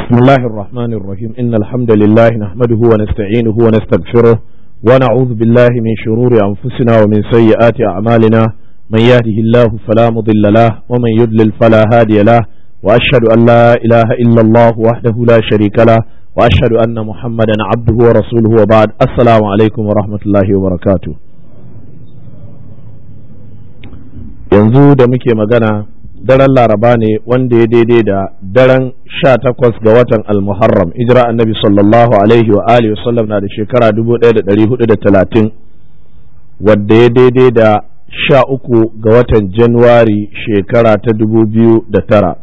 بسم الله الرحمن الرحيم إن الحمد لله نحمده ونستعينه ونستغفره ونعوذ بالله من شرور أنفسنا ومن سيئات أعمالنا من يهده الله فلا مضل له ومن يضلل فلا هادي له وأشهد أن لا إله إلا الله وحده لا شريك له وأشهد أن محمدا عبده ورسوله وبعد السلام عليكم ورحمة الله وبركاته yanzu da muke magana daren laraba ne wanda ya daidai da daren sha takwas ga watan almuharram ijira annabi sallallahu alaihi wa alihi wasallam na da shekara dubu ɗaya da ɗari hudu da talatin wadda ya daidai da sha uku ga watan januwari shekara ta dubu biyu da tara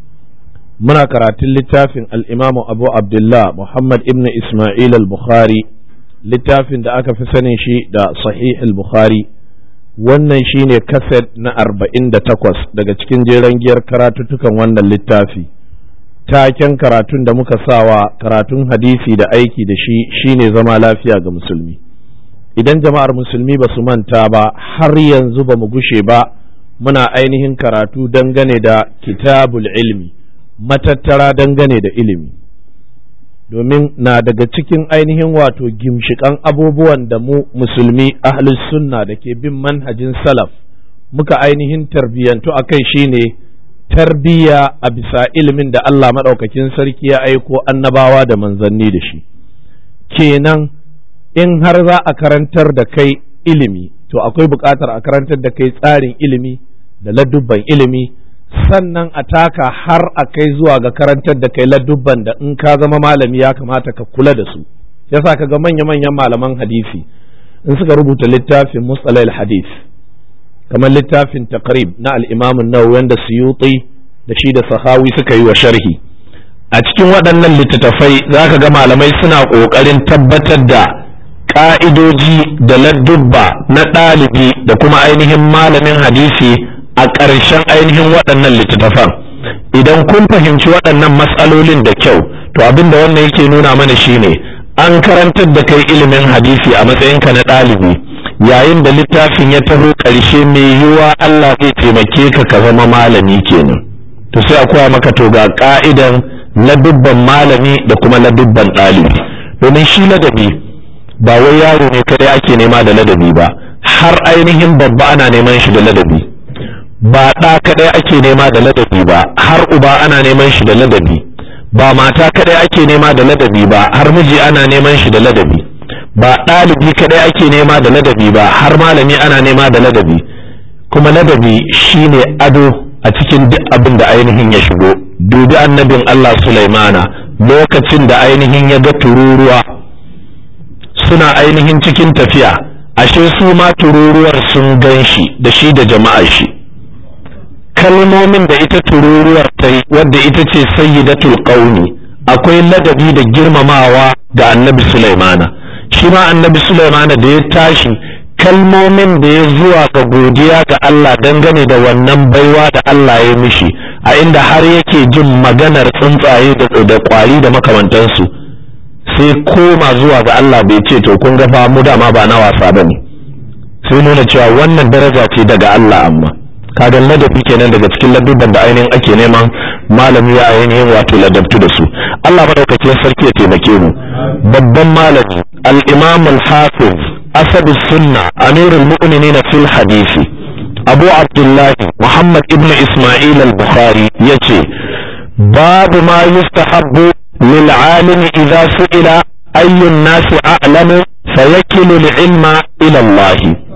muna karatun littafin al'imamu abu abdullah muhammad ibn ismail al-bukhari littafin da aka fi sanin shi da sahih al-bukhari wannan shine kaset na arba'in da takwas daga cikin jeren giyar karatuttukan wannan littafi taken karatun da muka sawa karatun hadisi da aiki da shi shine zama lafiya ga musulmi idan jama'ar musulmi ba su manta ba har yanzu ba mu gushe ba muna ainihin karatu dangane da kitabul ilmi matattara dangane da ilimi domin na daga cikin ainihin wato gimshikan abubuwan da mu musulmi ahlus sunna da ke bin manhajin salaf muka ainihin tarbiyyantu a kai shine tarbiyya a bisa ilimin da Allah maɗaukakin sarki ya aiko annabawa da manzanni da shi kenan in har za a karantar da kai ilimi to akwai buƙatar a karantar da kai tsarin ilimi da ladubban ilimi sannan a taka har a kai zuwa ga karantar da kai ladubban da in ka zama malami ya kamata ka kula da su yasa ka ga manya-manyan malaman hadisi in suka rubuta littafin mustalai hadis kamar littafin taqrib na al-imam an-nawawi wanda suyuti da shi da sahawi suka yi wa sharhi a cikin waɗannan littattafai za ka ga malamai suna ƙoƙarin tabbatar da ƙa'idoji da ladubba na ɗalibi da kuma ainihin malamin hadisi a ƙarshen ainihin waɗannan littattafan idan kun fahimci waɗannan matsalolin da kyau to abin da wannan yake nuna mana shine an karantar da kai ilimin hadisi a matsayinka na ɗalibi yayin da littafin ya taho ƙarshe mai yiwuwa Allah zai taimake ka ka zama malami kenan to sai a koya maka to ga ka'idan ladubban malami da kuma ladubban ɗalibi domin shi ladabi ba wai yaro ne kadai ake nema da ladabi ba har ainihin babba ana neman shi da ladabi ba ɗa kaɗai ake nema da ladabi ba har uba ana neman shi da ladabi ba mata kaɗai ake nema da ladabi ba har miji ana neman shi da ladabi ba ɗalibi kaɗai ake nema da ladabi ba har malami ana nema da ladabi kuma ladabi shine ado a cikin duk abin da ainihin ya shigo dubi annabin Allah Sulaimana lokacin da ainihin ya ga tururuwa suna ainihin cikin tafiya ashe su ma tururuwar sun gan shi da shi da jama'ar shi kalmomin da ita tururuwar ta yi wadda ita ce sayyidatul qaumi akwai ladabi da girmamawa ga annabi Sulaimana shi ma annabi Sulaimana da ya tashi kalmomin da ya zuwa ga godiya ga Allah dangane da wannan baiwa da Allah ya mishi a inda har yake jin maganar tsuntsaye da kwari da makamantansu sai koma zuwa ga Allah bai ce to kun ga fa mu dama ba na wasa bane sai nuna cewa wannan daraja ce daga Allah amma kaga ladabi kenan daga cikin ladubban da ainihin ake neman malami ya ainihin wato ladabtu da su Allah madaukakin sarki ya taimake mu babban malami al-imam al-hafiz asad sunna amir al-mu'minin fil hadisi abu abdullah muhammad ibn isma'il al-bukhari yace babu ma yustahabbu lil alim idza su'ila ayyu an-nasi a'lamu fayakilu al-ilma ila Allah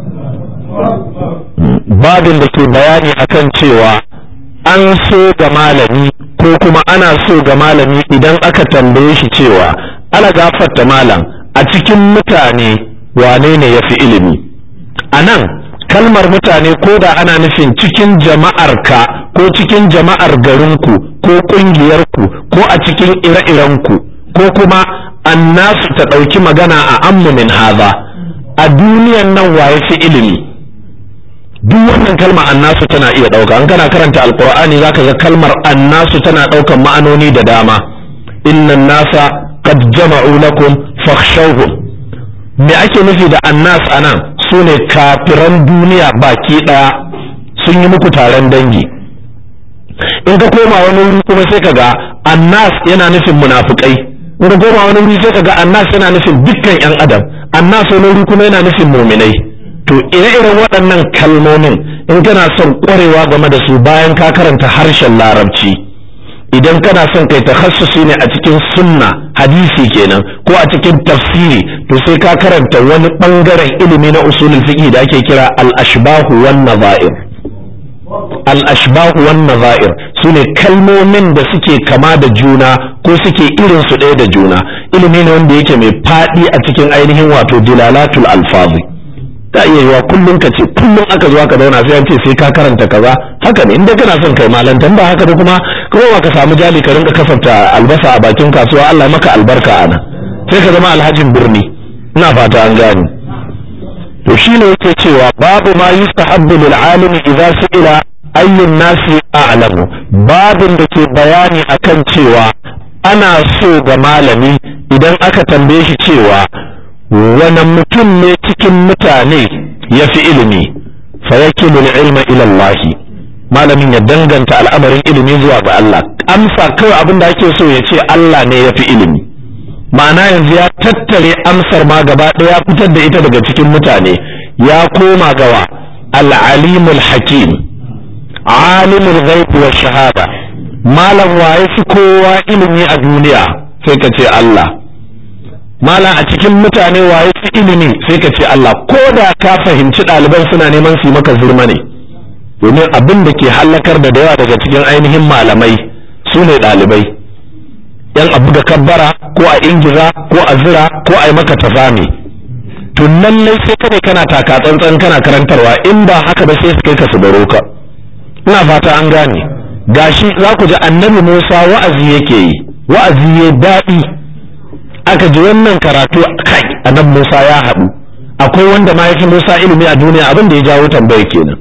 babin da ke bayani akan cewa an so ga malami ko kuma ana so ga malami idan aka tambaye shi cewa ana gafarta malam a cikin mutane wane ne ya fi ilimi a nan kalmar mutane ko da ana nufin cikin jama'arka ko cikin jama'ar garinku ko ƙungiyarku ko a cikin ire-irenku ko kuma annasu ta ɗauki magana a ammu min haza a duniyan nan waye fi ilimi duk wannan kalma annasu tana iya ɗauka an kana karanta alkur'ani zaka ga kalmar annasu tana ɗaukan ma'anoni da dama innan nasa qad jama'u lakum fakhshawhum me ake nufi da annas anan sune kafiran duniya baki ɗaya sun yi muku taron dangi in ka koma wani wuri kuma sai ka ga annas yana nufin munafikai in ka koma wani wuri sai ka ga annas yana nufin dukkan yan adam annas wani wuri kuma yana nufin muminai to ire-iren waɗannan kalmomin in kana son ƙwarewa game da su bayan ka karanta harshen larabci idan kana son kai takhassusi ne a cikin sunna hadisi kenan ko a cikin tafsiri to sai ka karanta wani bangaren ilimi na usulul fiqh da ake kira al-ashbahu wan nazair al-ashbahu wan nazair sune kalmomin da suke kama da juna ko suke irin su ɗaya da juna ilimi ne wanda yake mai faɗi a cikin ainihin wato dilalatul alfazi ta iya yiwa kullum ka ce kullum aka zo aka zauna sai an ce sai ka karanta kaza haka ne inda kana son kai malantan ba haka da kuma kuma ka samu jali ka rinka kasafta albasa a bakin kasuwa Allah maka albarka ana sai ka zama alhajin birni ina fata an gane to shine yake cewa babu ma yustahabbu lil alimi idza su'ila ayyun nasi a'lamu babin da ke bayani akan cewa ana so ga malami idan aka tambaye shi cewa wani mutum ne cikin mutane ya fi ilimi fa yakilu ilma ila Allah malamin ya danganta al'amarin ilimi zuwa ga Allah amsa kawai abin da ake so ya ce Allah ne ya fi ilimi ma'ana yanzu ya tattare amsar ma gaba ɗaya ya fitar da ita daga cikin mutane ya koma gawa al'alimul hakim alimul ghaib wa shahada malam waye fi kowa ilimi a duniya sai ka ce Allah malam a cikin mutane waye fi ilimi sai ka ce Allah ko da ka fahimci ɗaliban suna neman su maka zurma ne domin abin da ke hallakar da yawa daga cikin ainihin malamai su ne ɗalibai yan abu da kabbara ko a ingiza ko a zira ko a yi maka tafami to lallai sai kada kana taka tsantsan kana karantarwa in ba haka ba sai su kai ka su baro ka ina fata an gane gashi za ku ji annabi Musa wa'azi yake yi wa'azi ya daɗi aka ji wannan karatu kai annabi Musa ya haɗu akwai wanda ma yafi Musa ilimi a duniya abin da ya jawo tambayar kenan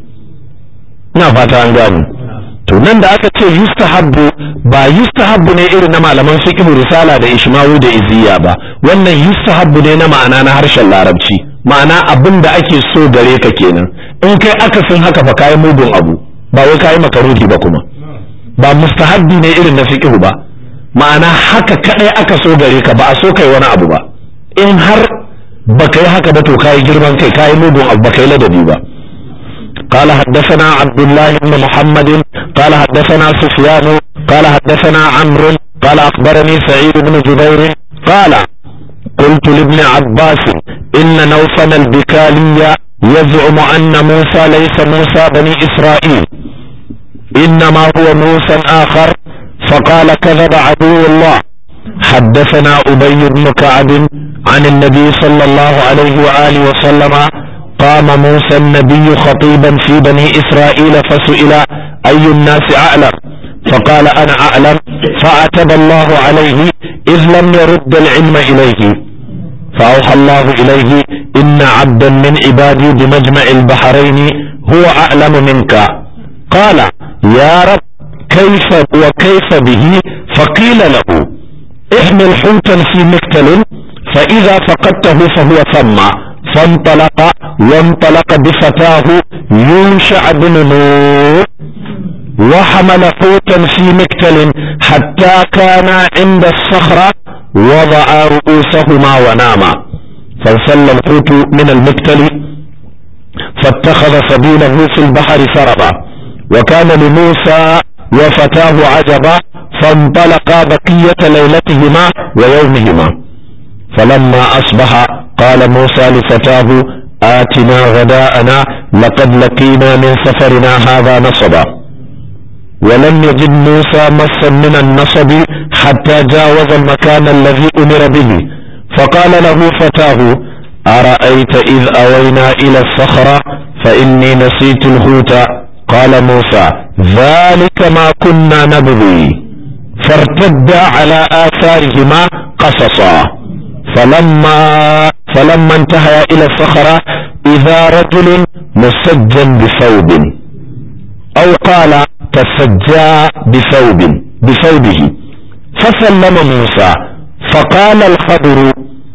ina fata an gane to nan da aka ce yustahabbu ba yustahabbu ne irin na malaman fiqh risala da ishmawu da iziya ba wannan yustahabbu ne na ma'ana na harshen larabci ma'ana abin da ake so gare ka kenan in kai akasin haka fa kai mugun abu ba wai kai makaruhi ba kuma ba mustahabbi ne irin na fiqh ba ma'ana haka kadai aka so gare ka ba a so kai wani abu ba in har ba kai haka ba to kai girman kai kai mugun abu ba kai ladabi ba قال حدثنا عبد الله بن محمد قال حدثنا سفيان قال حدثنا عمرو قال أخبرني سعيد بن جبير قال قلت لابن عباس إن نوفل البكالي يزعم أن موسى ليس موسى بني إسرائيل إنما هو موسى آخر فقال كذب عدو الله حدثنا أبي بن كعب عن النبي صلى الله عليه وآله وسلم قام موسى النبي خطيبا في بني إسرائيل فسئل أي الناس أعلم فقال أنا أعلم فعتب الله عليه إذ لم يرد العلم إليه فأوحى الله إليه إن عبدا من عبادي بمجمع البحرين هو أعلم منك قال يا رب كيف وكيف به فقيل له احمل حوتا في مكتل فإذا فقدته فهو ثم فانطلق وانطلق بفتاه يوشع بن نور وحمل حوتا في مكتل حتى كان عند الصخرة وضع رؤوسهما وناما فانسل الحوت من المكتل فاتخذ سبيله في البحر سربا وكان لموسى وفتاه عجبا فانطلقا بقية ليلتهما ويومهما فلما أصبح قال موسى لفتاه آتنا غداءنا لقد لقينا من سفرنا هذا نصبا ولم يجد موسى مسا من النصب حتى جاوز المكان الذي أمر به فقال له فتاه أرأيت إذ أوينا إلى الصخرة فإني نسيت الهوت قال موسى ذلك ما كنا نبغي فارتدا على آثارهما قصصا فلما فلما انتهى إلى الصخرة إذا رجل مسجى بثوب أو قال تسجى بثوب بثوبه فسلم موسى فقال الخضر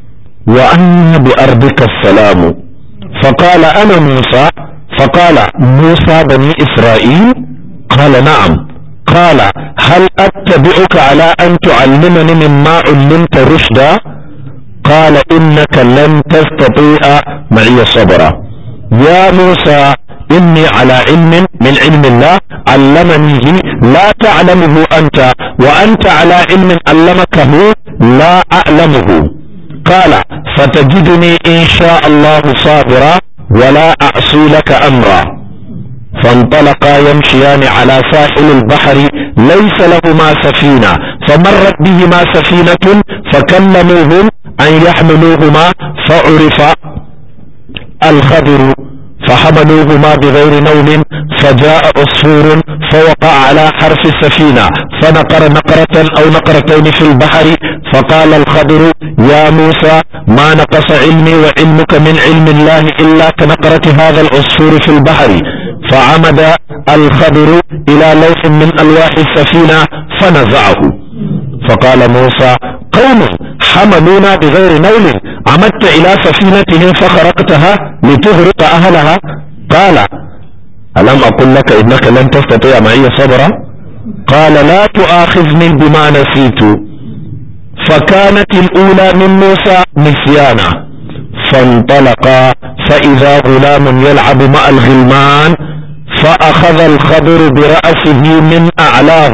وأن بأرضك السلام فقال أنا موسى فقال موسى بني إسرائيل قال نعم قال هل أتبعك على أن تعلمني مما علمت رشدا قال إنك لن تستطيع معي صبرا يا موسى إني على علم من علم الله علمنيه لا تعلمه أنت وأنت على علم علمكه لا أعلمه قال فتجدني إن شاء الله صابرا ولا أعصي لك أمرا فانطلقا يمشيان على ساحل البحر ليس لهما سفينة فمرت بهما سفينة فكلموهم أن يحملوهما فعرف الخضر فحملوهما بغير نوم فجاء عصفور فوقع على حرف السفينة فنقر نقرة أو نقرتين في البحر فقال الخضر يا موسى ما نقص علمي وعلمك من علم الله إلا كنقرة هذا العصفور في البحر فعمد الخضر إلى لوح من ألواح السفينة فنزعه فقال موسى قوم حملونا بغير نول عمدت إلى سفينتهم فخرقتها لتغرق أهلها قال ألم أقل لك إنك لن تستطيع معي صبرا قال لا تؤاخذني بما نسيت فكانت الأولى من موسى نسيانا فانطلقا فإذا غلام يلعب مع الغلمان فأخذ الخضر برأسه من أعلاه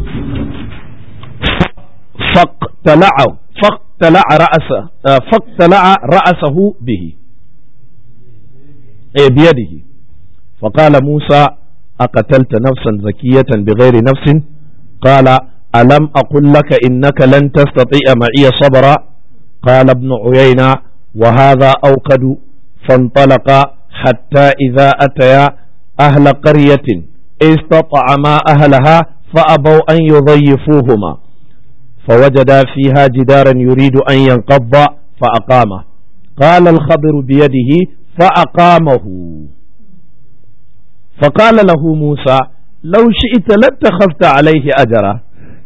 فاقتلعه فاقتلع رأسه فاقتلع رأسه به أي بيده فقال موسى أقتلت نفسا زكية بغير نفس قال ألم أقل لك إنك لن تستطيع معي صبرا قال ابن عيينة وهذا أوقد فانطلقا حتى إذا أتيا أهل قرية استطعما أهلها فأبوا أن يضيفوهما فوجدا فيها جدارا يريد أن ينقض فأقامه قال الخضر بيده فأقامه فقال له موسى لو شئت لاتخذت عليه أجرا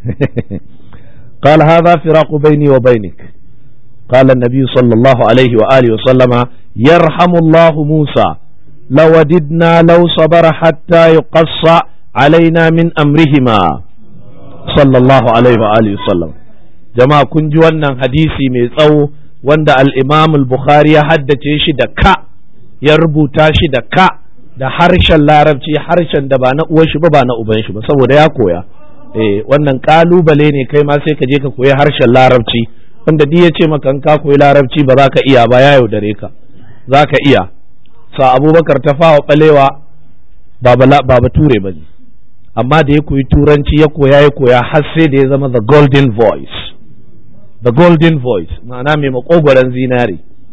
قال هذا فراق بيني وبينك قال النبي صلى الله عليه وآله وسلم يرحم الله موسى لوددنا لو صبر حتى يقص علينا من أمرهما sallallahu alaihi wa alihi sallam jama'a kun ji wannan hadisi mai tsawo wanda al-Imam al-Bukhari ya haddace shi da ka ya rubuta shi da ka da harshen larabci harshen da ba na uwar shi ba ba na uban shi ba saboda ya koya eh wannan kalubale ne kai ma sai ka je ka koyi harshen larabci wanda duk ya ce maka in ka koyi larabci ba za ka iya ba ya yaudare ka za ka iya sa abubakar ta fawa balewa ba bature ba ne amma da ya koyi turanci ya koya ya koya har sai da ya zama the golden voice the golden voice ma'ana mai makogwaron zinare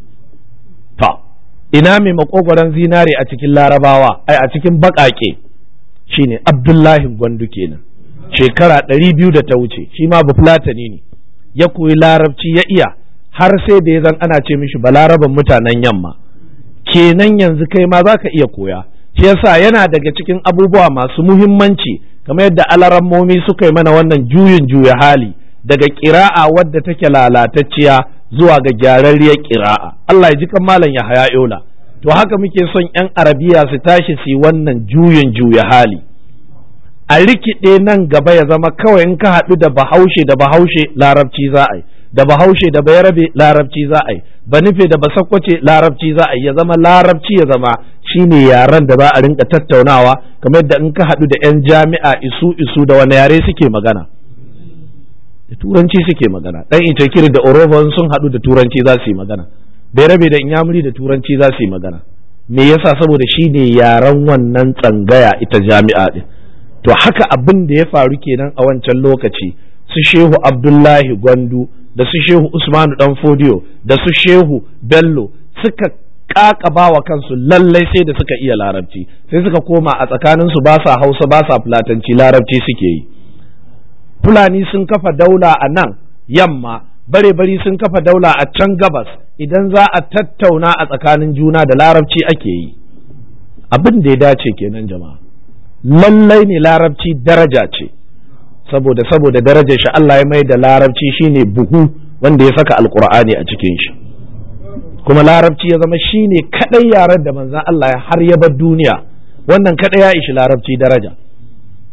ta ina mai makogwaron zinare a cikin larabawa ai a cikin bakake shine abdullahi gwandu kenan shekara ɗari biyu da ta wuce shi ma bafulatani ne ya koyi larabci ya iya har sai da ya zan ana ce mishi balaraban mutanen yamma kenan yanzu kai ma za ka iya koya shi yasa yana daga cikin abubuwa masu muhimmanci kamar yadda alarammomi suka yi mana wannan juyin juya hali daga ƙira'a wadda take lalatacciya zuwa ga gyararriyar ƙira'a Allah ya ji kan malam ya haya yola to haka muke son 'yan arabiya su tashi su yi wannan juyin juya hali a rikide nan gaba ya zama kawai in ka haɗu da bahaushe da bahaushe larabci za a yi da bahaushe da bayarabe larabci za a yi ba nufe da ba sakwace larabci za a yi ya zama larabci ya zama shine yaren da za a rinka tattaunawa kamar yadda in ka haɗu da 'yan jami'a isu isu da wani yare suke magana da turanci suke magana dan itakiri da orobo sun haɗu da turanci za su yi magana bayarabe da inyamuri da turanci za su yi magana me yasa saboda shine yaren wannan tsangaya ita jami'a din to haka abin da ya faru kenan a wancan lokaci su shehu abdullahi gwandu da su shehu usmanu dan fodiyo da su shehu bello suka kakaba wa kansu lallai sai da suka iya larabci sai suka koma a tsakaninsu ba sa hausa ba sa fulatanci larabci suke yi fulani sun kafa daula a nan yamma bare bari sun kafa daula a can gabas idan za a tattauna a tsakanin juna da larabci ake yi abin da ya dace kenan jama'a lallai ne larabci daraja ce saboda saboda darajar shi Allah ya mai da larabci shine buhu wanda ya saka alkur'ani a cikin shi kuma larabci ya zama shine kadai yaren da manzon Allah ya har ya bar duniya wannan kadai ya ishi larabci daraja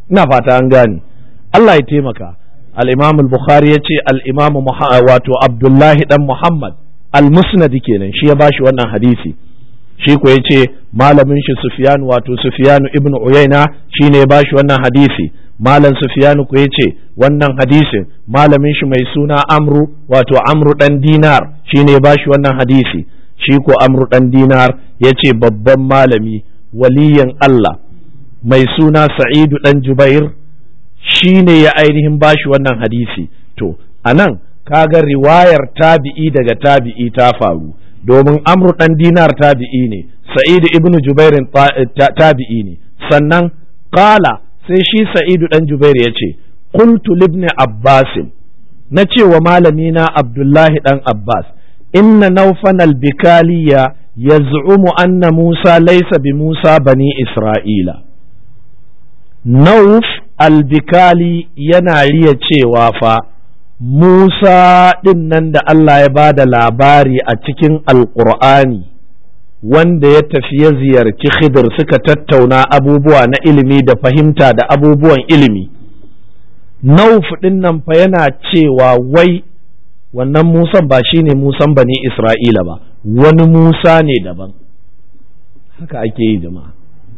ina fata an gane Allah ya taimaka al-Imam al-Bukhari yace al-Imam wato Abdullahi dan Muhammad al-Musnad kenan shi ya bashi wannan hadisi shi ko yace malamin shi Sufyan wato Sufyan ibn Uyayna shine ya bashi wannan hadisi malam Sufyan ko yace wannan hadisin malamin shi mai suna Amru wato Amru dan Dinar shine ya bashi wannan hadisi shi ko Amru dan Dinar yace babban malami waliyan Allah mai suna Sa'idu dan Jubair shine ya ainihin bashi wannan hadisi to anan kaga riwayar tabi'i daga tabi'i ta faru domin amru dan dinar tabi'i ne sa'id ibn jubairin tabi'i ne sannan qala sai shi sa'idu dan jubair ya ce qultu libni abbas na ce wa malami na abdullahi dan abbas inna naufan albikaliya yaz'umu anna musa laysa bi musa bani isra'ila nauf albikali yana riya cewa fa Musa ɗin nan da Allah ya ba da labari a cikin Alƙur'ani wanda ya tafi ya ziyarci Khidir suka tattauna abubuwa na ilimi da fahimta da abubuwan ilimi. Nauf ɗin nan fa yana cewa wai wannan Musan ba shi ne Musan bani Isra'ila ba, wani Musa ne daban. Haka ake yi jama'a.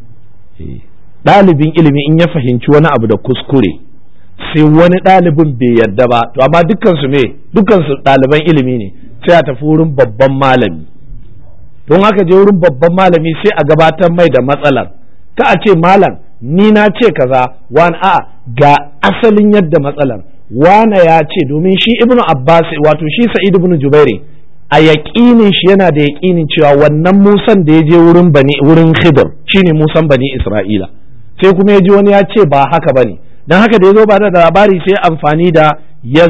Ɗalibin ilimi in ya fahimci wani abu da kuskure. sai wani ɗalibin bai yarda ba to amma dukkansu me dukkansu ɗaliban ilimi ne sai a tafi wurin babban malami don haka je wurin babban malami sai a gabatar mai da matsalar ka a ce malam ni na ce kaza wani a ga asalin yadda matsalar wane ya ce domin shi ibnu abbas wato shi sa'id ibnu jubairi a yaƙinin shi yana da yaƙinin cewa wannan musan da ya je wurin bani wurin khidr shine musan bani isra'ila sai kuma ya ji wani ya ce ba haka bane don haka da ya zo ba da labari sai amfani da ya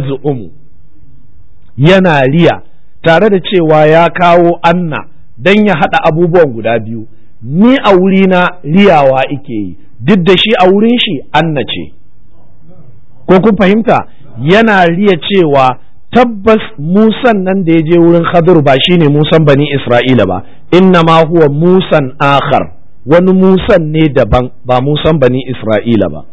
yana riya tare da cewa ya kawo anna don ya haɗa abubuwan guda biyu ni a wurina riyawa ike yi duk da shi a wurin shi anna ce ko kun fahimta yana riya cewa tabbas musan nan da ya je wurin khadir ba shine musan bani isra'ila ba inna ma huwa musan akhar wani musan ne daban ba musan bani isra'ila ba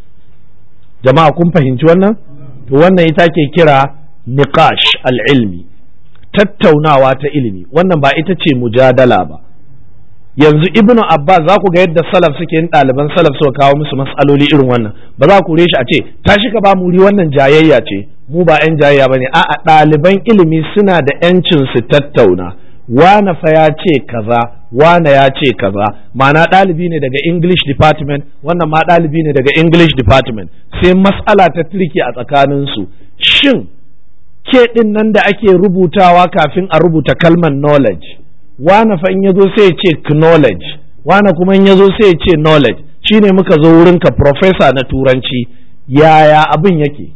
jama'a kun fahimci wannan to wannan ita ke kira niqash al-ilmi tattaunawa ta ilimi wannan ba ita ce mujadala ba yanzu ibnu abbas za ku ga yadda salaf suke yin ɗaliban salaf suka kawo musu matsaloli irin wannan ba za ku shi a ce tashi ka ba mu wuri wannan jayayya ce mu ba 'yan jayayya ba ne a'a ɗaliban ilimi suna da 'yancin su tattauna wane fa ya ce kaza wane ya ce kaza ma'ana ɗalibi ne daga english department wannan ma ɗalibi ne daga english department sai mas'ala ta turki a tsakaninsu shin ke ɗin nan da ake rubutawa kafin a rubuta kalmar knowledge wane fa in ya zo sai ya ce knowledge wane kuma in ya zo sai ya ce knowledge shine muka zo wurinka professor na turanci yaya abin yake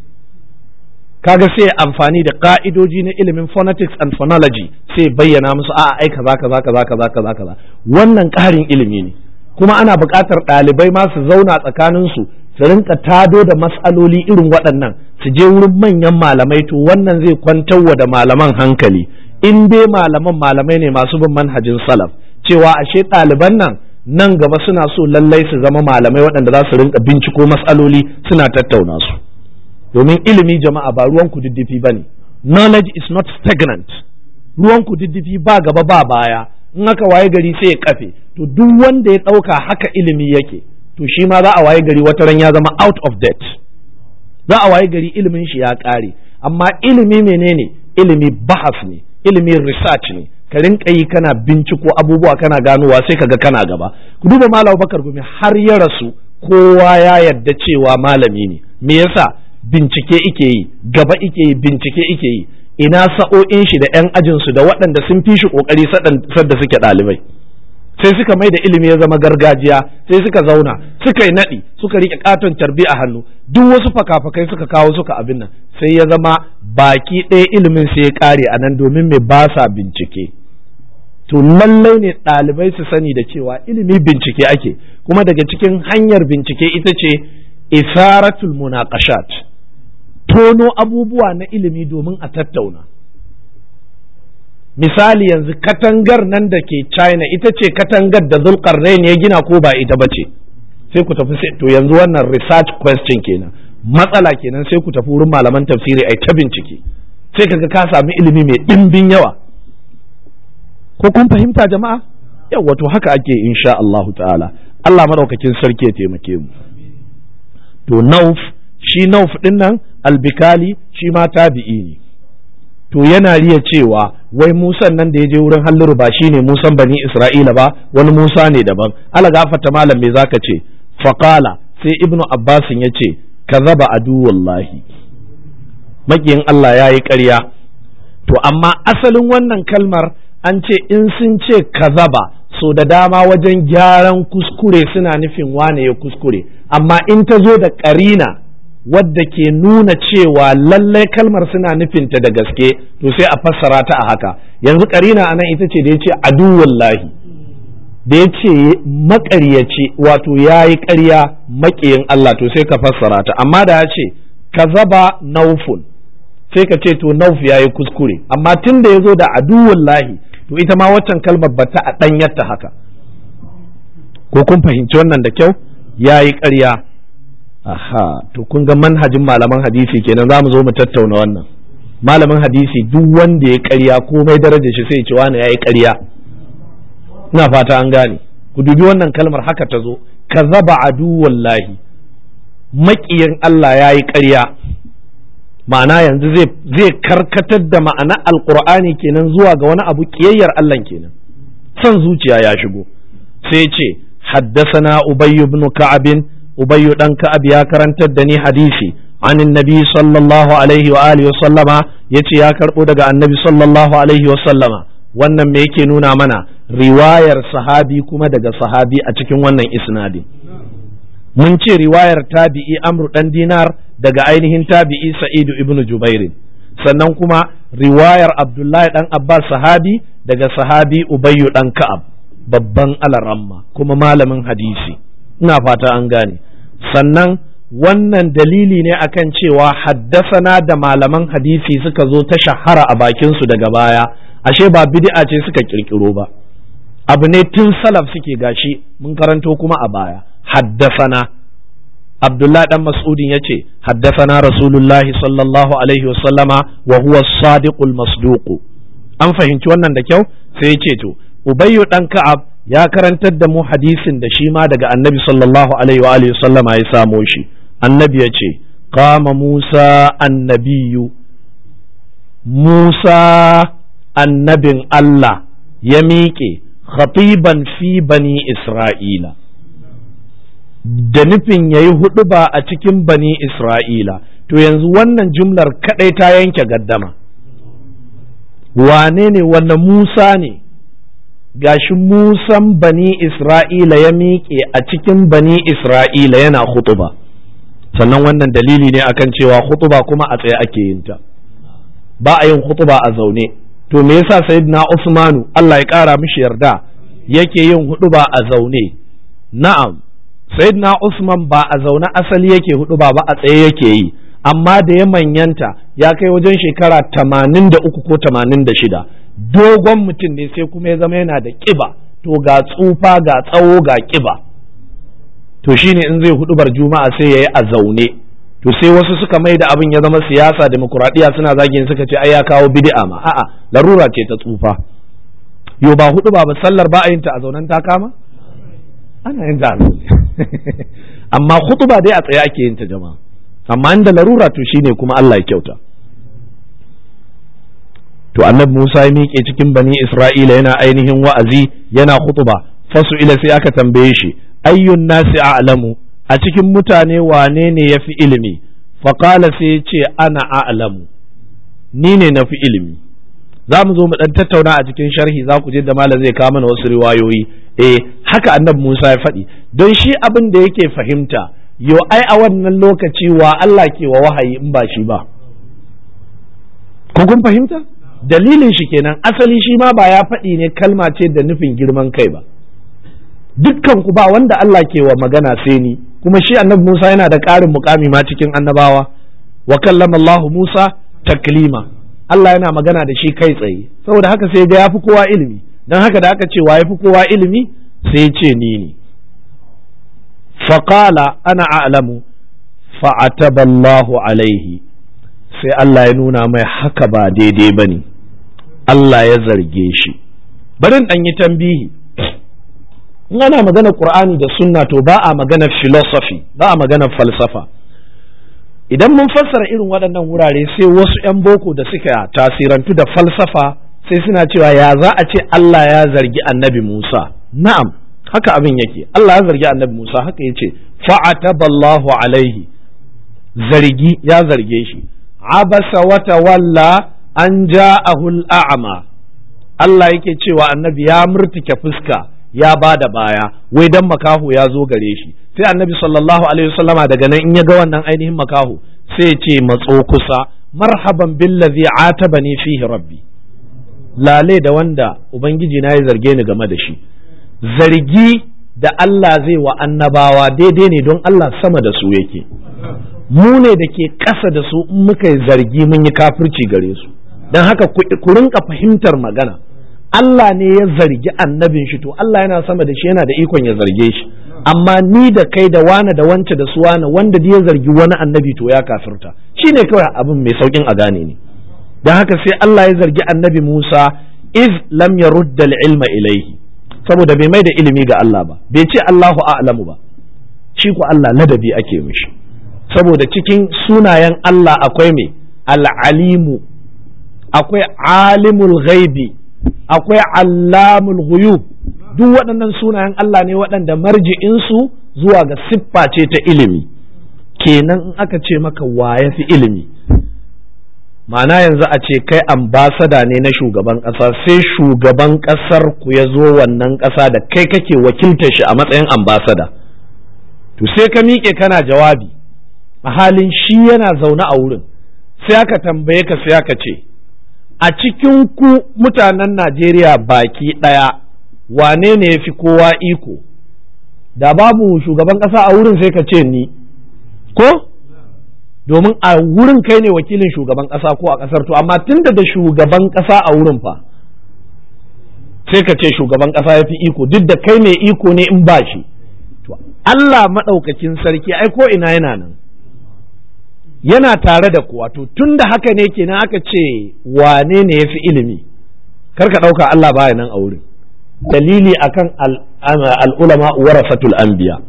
kaga sai amfani da ka'idoji na ilimin phonetics and phonology sai bayyana musu a'a ai kaza kaza kaza kaza kaza kaza wannan ƙarin ilimi ne kuma ana buƙatar ɗalibai ma su zauna tsakanin su su rinka tado da mas'aloli irin waɗannan su je wurin manyan malamai to wannan zai kwantarwa da malaman hankali in dai malaman malamai ne masu bin manhajin salaf cewa ashe ɗaliban nan nan gaba suna so lallai su zama malamai waɗanda za su rinka binciko mas'aloli suna tattauna su domin ilimi jama'a ba ruwan kududdufi ba ne knowledge is not stagnant ruwan kududdufi ba gaba ba baya in aka waye gari sai ya kafe to duk wanda ya ɗauka haka ilimi yake to shi ma za a waye gari wata ran ya zama out of date za a waye gari ilimin shi ya ƙare amma ilimi menene ilimi bahas ne ilimi research ne ka rinka yi kana binciko abubuwa kana ganowa sai kaga kana gaba ku duba malam bakar gumi har ya rasu kowa ya yarda cewa malami ne me yasa bincike ike yi gaba ike yi bincike ike yi ina sa'o'in shi da 'yan ajinsu da waɗanda sun fi shi ƙoƙari sadda suke ɗalibai sai suka mai da ilimi ya zama gargajiya sai suka zauna suka yi naɗi suka riƙe ƙaton tarbi a hannu duk wasu fakafakai suka kawo suka abin nan sai ya zama baki ɗaya ilimin sai ya ƙare a nan domin mai ba sa bincike to lallai ne ɗalibai su sani da cewa ilimi bincike ake kuma daga cikin hanyar bincike ita ce isaratul munaqashat tono abubuwa na ilimi domin a tattauna misali yanzu katangar nan da ke china ita ce katangar da zulkarnain ya gina ko ba ita ba ce sai ku tafi to yanzu wannan research question kenan matsala kenan sai ku tafi wurin malaman tafsiri ai ta bincike sai kaga ka sami ilimi mai ɗimbin yawa ko kun fahimta jama'a yawa to haka ake insha Allah ta'ala Allah madaukakin sarki ya taimake mu to nauf shi nauf din nan albikali shi ma tabi'i ne to yana riya cewa wai musan nan da ya je wurin halliru ba shi ne musan bani isra'ila ba wani musa ne daban ala gafata malam me zaka ce faqala sai ibnu abbasin ya ce kazaba aduwallahi makiyin Allah ya yi ƙarya to amma asalin wannan kalmar an ce in sun ce kazaba so da dama wajen gyaran kuskure suna nufin wane ya kuskure amma in ta zo da ƙarina wadda ke nuna cewa lallai kalmar suna nufinta da gaske to sai a fassara ta a haka yanzu ƙarina anan ita ce da ya ce aduwallahi da ya ce maƙaryaci wato ya yi ƙarya maƙiyin Allah to sai ka fassara ta amma da ya ce kazaba naufun sai ka ce to nauf ya yi kuskure amma tun da ya zo da aduwallahi to ita ma waccan kalmar ba ta a ɗanyarta haka ko kun fahimci wannan da kyau ya yi ƙarya aha to kun ga manhajin malaman hadisi kenan za mu zo mu tattauna wannan malamin hadisi duk wanda ya ƙarya komai darajar shi sai ce wani ya yi ƙarya ina fata an gane ku dubi wannan kalmar haka ta zo kazaba aduwallahi maƙiyin Allah ya yi ƙarya ma'ana yanzu zai karkatar da ma'ana alkur'ani kenan zuwa ga wani abu kiyayyar Allah kenan son zuciya ya shigo sai ce haddasana ubayyu ibn ka'ab ubayyu dan ka'ab ya karantar da ni hadisi an annabi sallallahu alaihi wa alihi wa sallama yace ya karbo daga annabi sallallahu alaihi wa sallama wannan me yake nuna mana riwayar sahabi kuma daga sahabi a cikin wannan isnadin mun ce riwayar tabi'i amru dan dinar daga ainihin tabi'i sa'idu ibnu jubairin sannan kuma riwayar abdullahi dan abbas sahabi daga sahabi ubayyu dan ka'ab babban alaramma kuma malamin hadisi ina fata an gane sannan wannan dalili ne akan cewa haddasana da malaman hadisi suka zo ta shahara a bakinsu daga baya ashe ba bid'a ce suka kirkiro ba abu ne tun salaf suke gashi mun karanto kuma a baya haddasana Abdullah dan Mas'udin yace haddasana Rasulullah sallallahu alaihi wasallama wa huwa sadiqul masduq an fahimci wannan da kyau sai yace to Ubayyu dan Ka'ab ya karantar da mu hadisin da shi ma daga Annabi sallallahu alaihi wa alihi wasallama ya samo shi Annabi yace qama Musa annabiyu Musa annabin Allah ya miƙe khatiban fi bani Isra'ila da nufin ya yi hudu ba a cikin bani Isra'ila, to yanzu wannan jumlar kaɗai ta yanke gaddama. Wane ne wanda Musa ne, gashi Musan bani Isra'ila ya miƙe a cikin bani Isra'ila yana hutuba. Sannan wannan dalili ne akan cewa hutuba kuma a tsaye ake yin ta. Ba a yin hutuba a zaune. To me yasa Sayyidina Usmanu Allah ya ƙara mishi yarda yake yin hutuba a zaune. Na'am. sayyidina Usman ba a zaune asali yake hudu ba ba a tsaye yake yi amma da ya manyanta ya kai wajen shekara tamanin da uku ko tamanin da shida dogon mutum ne sai kuma ya zama yana da ƙiba to ga tsufa ga tsawo ga ƙiba to shine in zai hudubar juma'a sai ya yi a zaune to sai wasu suka mai da abin ya zama siyasa demokuraɗiyya suna zagin suka ce ai ya kawo bid'a ma a'a larura ce ta tsufa yo ba hudu ba sallar ba a yin ta a zaunen ta kama ana yin ta a zaune amma khutuba dai a tsaye ake yin ta jama'a amma inda larura to shine kuma Allah ya kyauta to annabi Musa ya miƙe cikin bani Isra'ila yana ainihin wa'azi yana khutuba fasu ila sai aka tambaye shi ayyun nasi a'lamu a cikin mutane wane ne yafi ilimi faqala sai ya ce ana a'lamu ni ne nafi ilimi za mu zo mu dan tattauna a cikin sharhi za ku je da malam zai kawo mana wasu riwayoyi eh haka annabi Musa ya faɗi don shi abin da yake fahimta yo ai a wannan lokaci wa Allah ke wa wahayi in ba shi ba ko kun fahimta dalilin shi kenan asali shi ma ba ya faɗi ne kalma ce da nufin girman kai ba dukkan ku ba wanda Allah ke wa magana sai ni kuma shi annabi Musa yana da ƙarin mukami ma cikin annabawa wa kallama Allah Musa taklima Allah yana magana da shi kai tsaye saboda haka sai ga yafi kowa ilimi dan haka da aka ce wa yafi kowa ilimi sai ce ni ne faqala ana a'lamu fa'ataballahu alaihi sai Allah ya nuna mai haka ba daidai bane Allah ya zarge shi barin dan yi tambihi in ana magana qur'ani da sunna to ba a magana philosophy ba a magana falsafa idan mun fassara irin waɗannan wurare sai wasu 'yan boko da suka tasirantu da falsafa sai suna cewa ya za a ce Allah ya zargi annabi Musa na'am haka abin yake Allah ya zargi annabi Musa haka yace fa'ataballahu alaihi zargi ya zarge shi abasa wa tawalla an ja'ahu al'ama Allah yake cewa annabi ya murtike fuska ya ba da baya wai dan makaho ya zo gare shi sai annabi sallallahu alaihi wasallama daga nan in ya ga wannan ainihin makaho sai ce matso kusa marhaban billazi atabani fihi rabbi lale da wanda ubangiji na ya zarge ni game da shi zargi da Allah zai wa annabawa daidai ne don Allah sama da su yake mu ne da ke ƙasa da su in muka yi zargi mun yi kafirci gare su don haka ku rinka fahimtar magana Allah ne ya zargi annabin shi to Allah yana sama da shi yana da ikon ya zarge shi amma ni da kai da wane da wance da su wane wanda ya zargi wani annabi to ya kafirta shine kawai abin mai saukin a gane ne don haka sai Allah ya zargi annabi Musa iz lam yarudda ilma ilaihi saboda bai mai da ilimi ga Allah ba bai ce Allahu a'lamu ba shi ko Allah ladabi ake mishi saboda cikin sunayen Allah akwai mai al'alimu akwai alimul ghaibi akwai allamul ghuyub duk waɗannan sunayen Allah ne waɗanda marji'insu zuwa ga siffa ce ta ilimi kenan in aka ce maka wa ya fi ilimi ma'ana yanzu a ce kai ambasada ne na shugaban ƙasa sai shugaban ƙasar ku ya zo wannan ƙasa da kai kake wakiltar shi a matsayin ambasada to sai ka miƙe kana jawabi a halin shi yana zaune a wurin sai aka tambaye ka sai aka ce a cikin ku mutanen Najeriya baki ɗaya wane ne ya fi kowa iko da babu shugaban ƙasa a wurin sai ka ce ni ko domin a wurin kai ne wakilin shugaban ƙasa ko a ƙasar to amma tunda da shugaban ƙasa a wurin fa sai ka ce shugaban ƙasa ya fi iko duk da kai mai iko ne in ba shi to Allah maɗaukakin sarki ai ko ina yana nan yana tare da kuwa to tun da haka ne kenan aka ce wane ne ya fi ilimi karka ɗauka Allah baya nan a wurin dalili akan al'ulama warasatul anbiya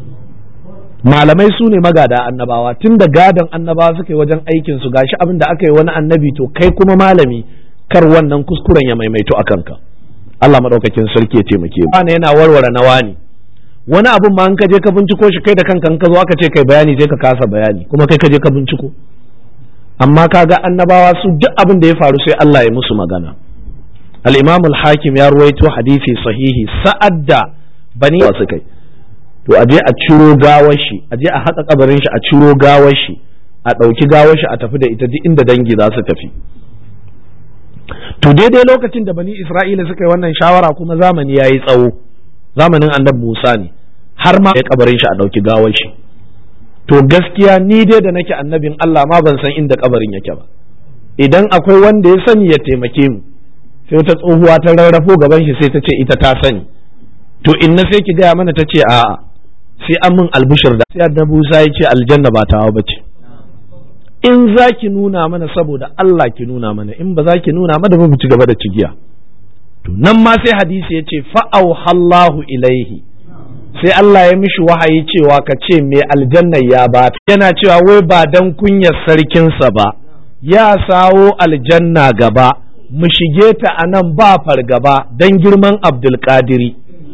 malamai su ne magada annabawa tun da gadon annabawa suka yi wajen aikin su gashi abin da aka yi wani annabi to kai kuma malami kar wannan kuskuren ya maimaito a kanka Allah maɗaukakin sarki ya taimake mu yana warware nawa ne wani abun ma in ka je ka binciko shi kai da kanka in ka zo aka ce kai bayani sai ka kasa bayani kuma kai ka je ka binciko amma kaga annabawa su duk abin da ya faru sai Allah ya musu magana al-Imam al-Hakim ya ruwaito hadisi sahihi sa'ad da bani wasu kai to aje a ciro gawar shi aje a haka kabarin shi a ciro gawar shi a ɗauki gawar shi a tafi da ita duk inda dangi za su tafi to daidai lokacin da bani Isra'ila suka yi wannan shawara kuma zamani ya yi tsawo zamanin annabi Musa ne har ma ya kabarin shi a ɗauki gawar shi to gaskiya ni dai da nake annabin Allah ma ban san inda kabarin yake ba idan akwai wanda ya sani ya taimake mu sai wata tsohuwa ta rarrafo gaban shi sai ta ce ita ta sani to inna sai ki gaya mana ta ce a'a sai an min albishir da sai annabi Musa ya ce aljanna ba tawa bace in za ki nuna mana saboda Allah ki nuna mana in ba za ki nuna mana ba mu ci gaba da cigiya to nan ma sai hadisi ya ce fa'auhallahu ilaihi sai Allah ya mishi wahayi cewa ka ce mai aljanna ya ba yana cewa wai ba dan kunyar sarkinsa ba ya sawo aljanna gaba mu shige ta a nan ba fargaba dan girman abdulkadiri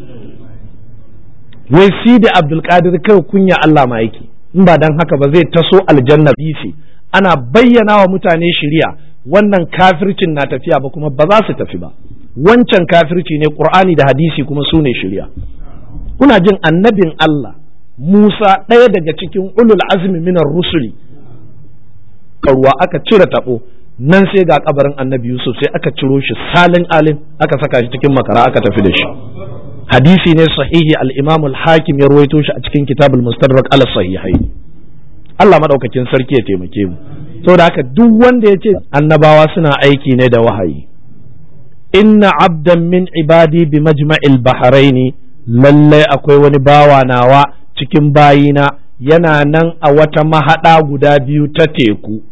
wai si da abdulkadir kai kunya Allah ma yake in ba dan haka ba zai taso aljanna bifi ana bayyana wa mutane shiriya wannan kafircin na tafiya ba kuma ba za su tafi ba wancan kafirci ne qur'ani da hadisi kuma su ne shirya kuna jin annabin Allah Musa ɗaya daga cikin ulul azmi minar rusuli ruwa aka cire taɓo nan sai ga kabarin annabi Yusuf sai aka ciro shi salin alim aka saka shi cikin makara aka tafi da shi hadisi ne sahihi al-imam al-hakim ya ruwaito shi a cikin kitabul mustadrak ala sahihai Allah madaukakin sarki ya taimake mu saboda haka duk wanda ya ce annabawa suna aiki ne da wahayi inna abdan min ibadi bi majma'il bahraini lallai akwai wani bawa nawa cikin bayina yana nan a wata mahaɗa guda biyu ta teku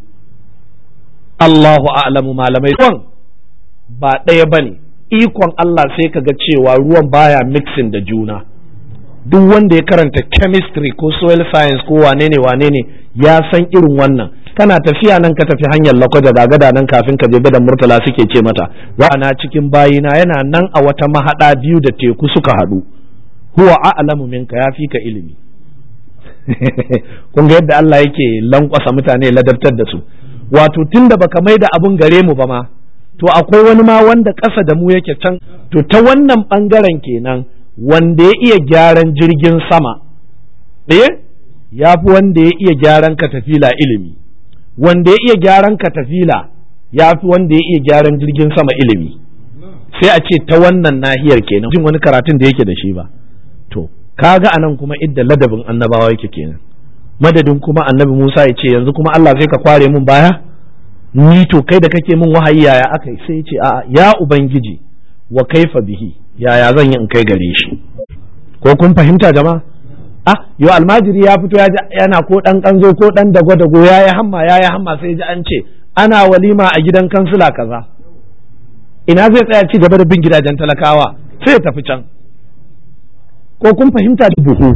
Allahu a'lamu malamai ruwan ba ɗaya ba ne ikon Allah sai ka ga cewa ruwan baya mixing da juna duk wanda ya karanta chemistry ko soil science ko wane ne wane ne ya san irin wannan kana tafiya nan ka tafi hanyar lakwaja ga gada nan kafin ka je gadan murtala suke ce mata na cikin bayina yana nan a wata mahaɗa biyu da teku suka haɗu huwa a'lamu minka ya fi ka ilimi kun ga yadda Allah yake lankwasa mutane ladabtar da su wato tunda baka mai da abun gare mu ba ma to akwai wani ma wanda ƙasa da mu yake can to ta wannan ɓangaren kenan wanda ya iya gyaran jirgin sama eh ya fi wanda ya iya gyaran katafila ilimi wanda ya iya gyaran katafila ya fi wanda ya iya gyaran jirgin sama ilimi sai a ce ta wannan nahiyar kenan jin wani karatun da yake da shi ba to kaga anan kuma idda ladabin annabawa yake kenan madadin kuma annabi Musa ya ce yanzu kuma Allah sai ka kware mun baya ni to kai da kake min wahayi yaya aka sai ya ce a'a ya ubangiji wa kaifa bihi yaya zan yi in kai gare shi ko kun fahimta jama'a ah yo almajiri ya fito yana ko dan kanzo ko dan dago dago yayi hamma yayi hamma sai ji an ce ana walima a gidan kansila kaza ina zai tsaya ci gaba da bin gidajen talakawa sai ya tafi can ko kun fahimta da buhu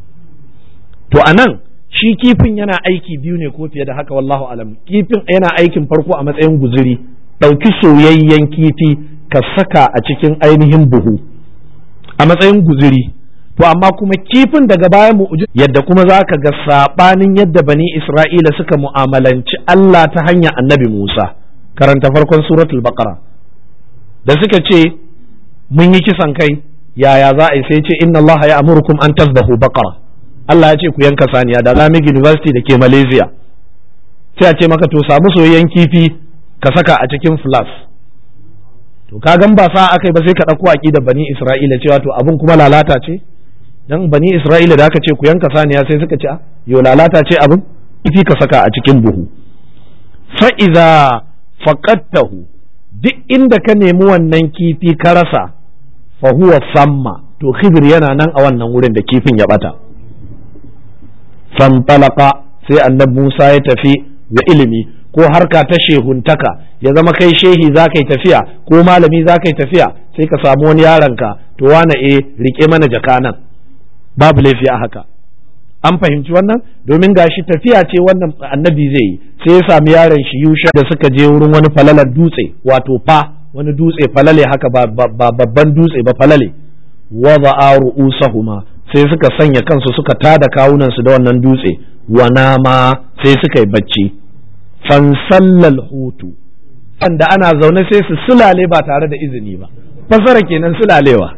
to anan shi kifin yana aiki biyu ne ko fiye da haka wallahu alam kifin yana aikin farko a matsayin guzuri ɗauki soyayyen kifi ka saka a cikin ainihin buhu a matsayin guzuri to amma kuma kifin daga bayan mu yadda kuma za ka ga saɓanin yadda bani isra'ila suka mu'amalanci Allah ta hanyar annabi Musa karanta farkon suratul baqara da suka ce mun yi kisan kai yaya za a yi sai ce inna Allah ya amurukum an tazbahu baqara Allah ya ce ku yanka saniya da Islamic University da ke Malaysia sai a ce maka to samu soyayyen kifi ka saka a cikin flas to ka gan ba sa akai ba sai ka ɗauko aqidar bani Isra'ila cewa to abin kuma lalata ce dan bani Isra'ila da aka ce ku yanka saniya sai suka ce yo lalata ce abin kifi ka saka a cikin buhu fa iza faqattahu duk inda ka nemi wannan kifi ka rasa fa huwa samma to khidr yana nan a wannan wurin da kifin ya bata fantalaka sai annabi Musa ya tafi da ilimi ko harka ta shehuntaka ya zama kai shehi za ka yi tafiya ko malami za ka yi tafiya sai ka samu wani yaronka to wane e rike mana jaka nan babu laifi a haka an fahimci wannan domin gashi tafiya ce wannan annabi zai yi sai ya sami yaron shi yusha da suka je wurin wani falalar dutse wato fa wani dutse falale haka ba babban dutse ba falale wada'a ru'usahuma sai suka sanya kansu suka tada kawunansu da wannan dutse wa nama sai suka yi bacci fansallal hutu da ana zaune sai su sulale ba tare da izini ba fasara kenan sulalewa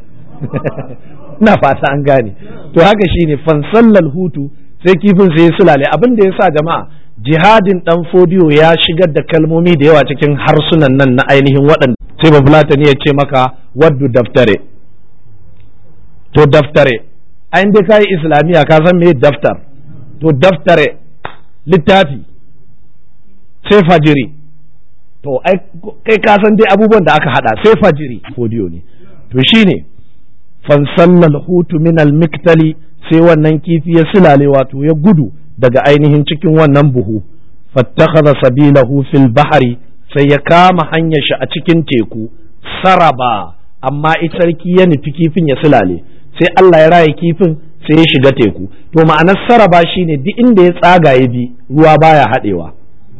ina fata an gane to haka shine fansallal hutu sai kifin sai sulale abin da yasa jama'a jihadin dan fodiyo ya shigar da kalmomi da yawa cikin harsunan nan na ainihin waɗanda sai ba fulatani ya ce maka waddu daftare to daftare an dai kayi islamiyya ka san me daftar to daftare littafi sai fajiri to kai ka san dai abubuwan da aka hada sai fajiri fodiyo ne to shine fansallal hutu min almiktali sai wannan kifi ya silale wato ya gudu daga ainihin cikin wannan buhu fattakhadha sabilahu fil bahri sai ya kama hanyar shi a cikin teku saraba amma ita sarki ya nufi kifin ya silale sai Allah ya raye kifin sai ya shiga teku to ma'anar saraba shine duk inda ya tsaga ya bi ruwa baya haɗewa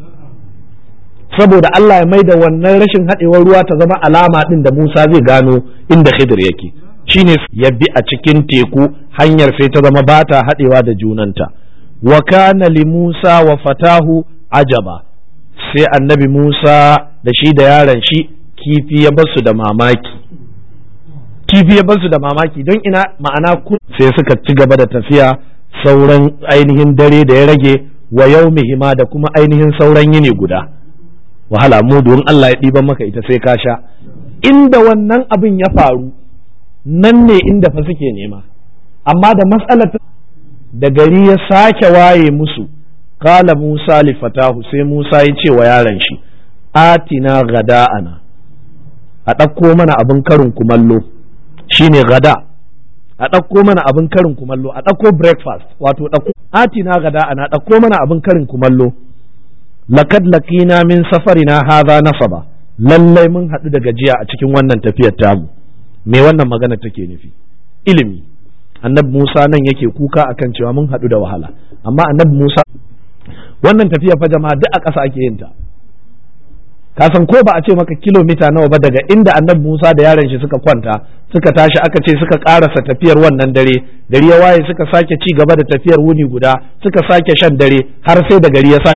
saboda Allah ya mai da wannan rashin haɗewar ruwa ta zama alama ɗin da Musa zai gano inda Khidir yake shine ya bi a cikin teku hanyar sai ta zama bata haɗewa da junanta wa kana li Musa wa fatahu ajaba sai annabi Musa da shi da yaron shi kifi ya basu da mamaki kifi ya basu da mamaki don ina ma'ana sai suka ci gaba da tafiya sauran ainihin dare da ya rage wa yau hima da kuma ainihin sauran yini guda wahala mu don Allah ya ɗiban maka ita sai ka sha inda wannan abin ya faru nan ne inda fa suke nema amma da matsalar da gari ya sake waye musu kala Musa li fatahu sai Musa ya ce wa yaron shi atina gada'ana a ɗauko mana abin karin kumallo shine gada a ɗauko mana abin karin kumallo a ɗauko breakfast wato ɗauko atina gada ana ɗauko mana abin karin kumallo lakad laqina min safarina hadha nasaba lallai mun haɗu da gajiya a cikin wannan tafiyar tamu me wannan magana take nufi ilimi annabi Musa nan yake kuka akan cewa mun haɗu da wahala amma annabi Musa wannan tafiya fa jama'a duk a ƙasa ake yin ta ka san ko ba a ce maka kilomita nawa ba daga inda annabi Musa da yaron shi suka kwanta suka tashi aka ce suka karasa tafiyar wannan dare gari ya waye suka sake ci gaba da tafiyar wuni guda suka sake shan dare har sai da gari ya sa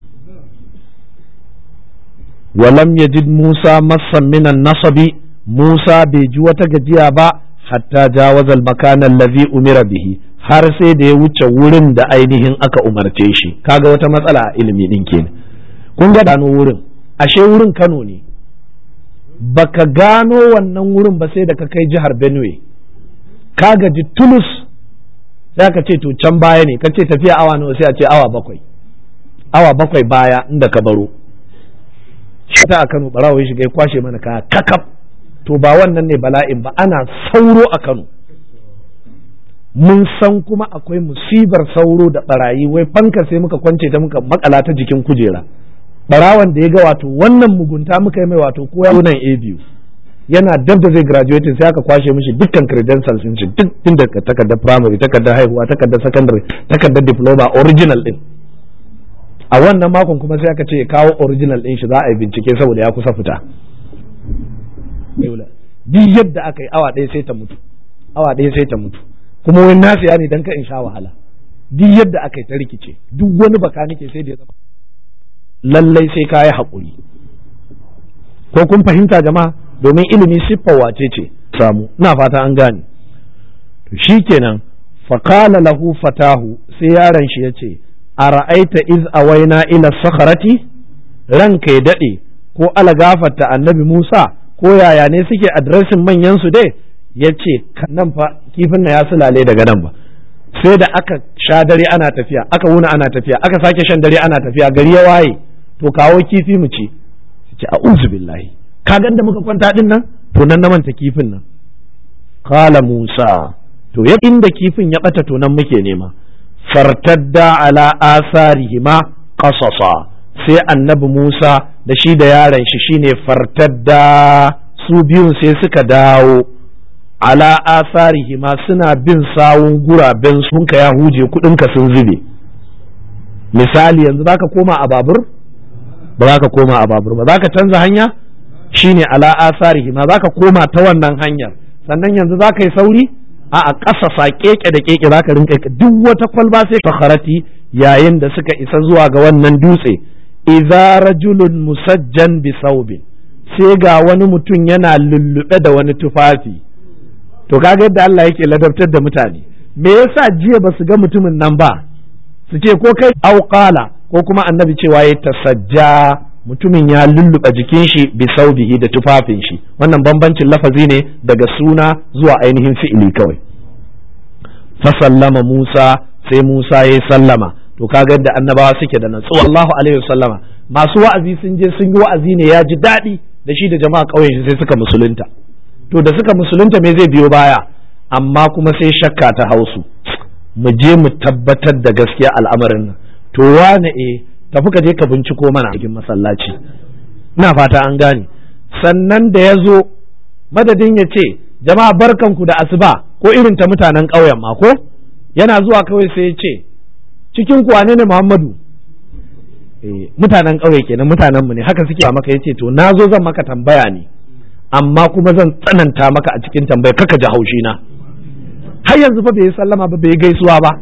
walam yajid Musa massan minan nasabi Musa bai ji wata gajiya ba hatta jawazal makan allazi umira bihi har sai da ya wuce wurin da ainihin aka umarce shi kaga wata matsala a ilimi din kenan kun ga gano wurin ashe wurin Kano ne baka gano wannan wurin ba sai da ka kai jihar Benue ka gaji tulus sai ka ce to can baya ne ka ce tafiya awa nawa sai a ce awa bakwai awa bakwai baya inda ka baro shi ta a Kano barawo ya shiga ya kwashe mana kaya kakaf to ba wannan ne bala'in ba ana sauro a Kano mun san kuma akwai musibar sauro da barayi wai fanka sai muka kwance ta muka makala ta jikin kujera barawan da ya ga wato wannan mugunta muka yi mai wato ko ya nan a biyu yana dab da zai graduating sai aka kwashe mishi dukkan credentials din shi duk tun da takardar primary takardar haihuwa takardar secondary takardar diploma original din a wannan makon kuma sai aka ce ya kawo original din shi za a yi bincike saboda ya kusa fita duk yadda aka yi awa ɗaya sai ta mutu awa ɗaya sai ta mutu kuma wani nasu ya ne dan ka in sha wahala duk yadda aka yi ta rikice duk wani baka nake sai da ya zama lallai sai ka yi haƙuri ko kun fahimta jama'a domin ilimi siffar wace ce samu ina fata an gane to shikenan faqala lahu fatahu sai yaron shi yace a ra'aita iz awaina ila sakharati ranka ya dade ko alagafarta annabi Musa ko yaya ne suke adresin manyan su dai yace nan fa kifin na ya sulale daga nan ba sai da aka sha dare ana tafiya aka wuna ana tafiya aka sake shan dare ana tafiya gari ya waye to kawo kifi mu ci ce a'udhu billahi ka ga da muka kwanta din nan to nan na manta kifin nan qala musa to ya inda kifin ya bata to nan muke nema fartadda ala asarihima qasasa sai annabi musa da shi da yaron shi shine fartadda su biyun sai suka dawo ala asarihima suna bin sawun guraben sun ka ya huje kudinka sun zube misali yanzu zaka koma a babur ba za ka koma a babur ba za ka canza hanya shine ala asarihi ma za ka koma ta wannan hanyar sannan yanzu za ka yi sauri a a ƙasa sa keke da keke za ka rinka duk wata kwalba sai fakharati yayin da suka isa zuwa ga wannan dutse idza rajulun musajjan bi saubin sai ga wani mutum yana lullube da wani tufafi to kaga yadda Allah yake ladabtar da mutane me yasa jiya ba su ga mutumin nan ba su ce ko kai auqala ko kuma annabi cewa ya tasajja mutumin ya lulluɓa jikin shi bi saubihi da tufafin shi wannan bambancin lafazi ne daga suna zuwa ainihin fi'ili kawai fasallama Musa sai Musa ya sallama to kaga yadda annabawa suke da natsuwa Allahu alaihi wasallama masu wa'azi sun je sun yi wa'azi ne ya ji daɗi da shi da jama'a ƙauyen shi sai suka musulunta to da suka musulunta me zai biyo baya amma kuma sai shakka ta hausu mu je mu tabbatar da gaskiya al'amarin nan to wane e tafi ka je ka binciko mana a cikin masallaci ina fata an gane sannan da ya zo madadin ya ce jama'a barkanku da asuba ko irin ta mutanen ƙauyen ma ko yana zuwa kawai sai ya ce cikin ku wane ne Muhammadu eh mutanen ƙauye kenan mutanen mu ne haka suke maka yace to na zo zan maka tambaya ne amma kuma zan tsananta maka a cikin tambaya kaka ji haushi na har yanzu fa bai yi sallama ba bai yi gaisuwa ba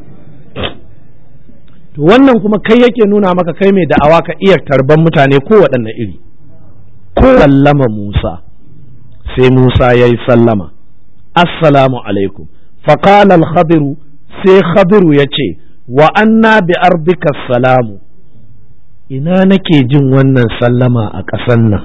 to wannan kuma kai yake nuna maka kai mai da'awa ka iya tarban mutane ko waɗanne iri ko sallama Musa sai Musa ya yi sallama assalamu alaikum faqala al-khadiru sai khadiru ya ce wa anna bi ardika salamu ina nake jin wannan sallama a ƙasan nan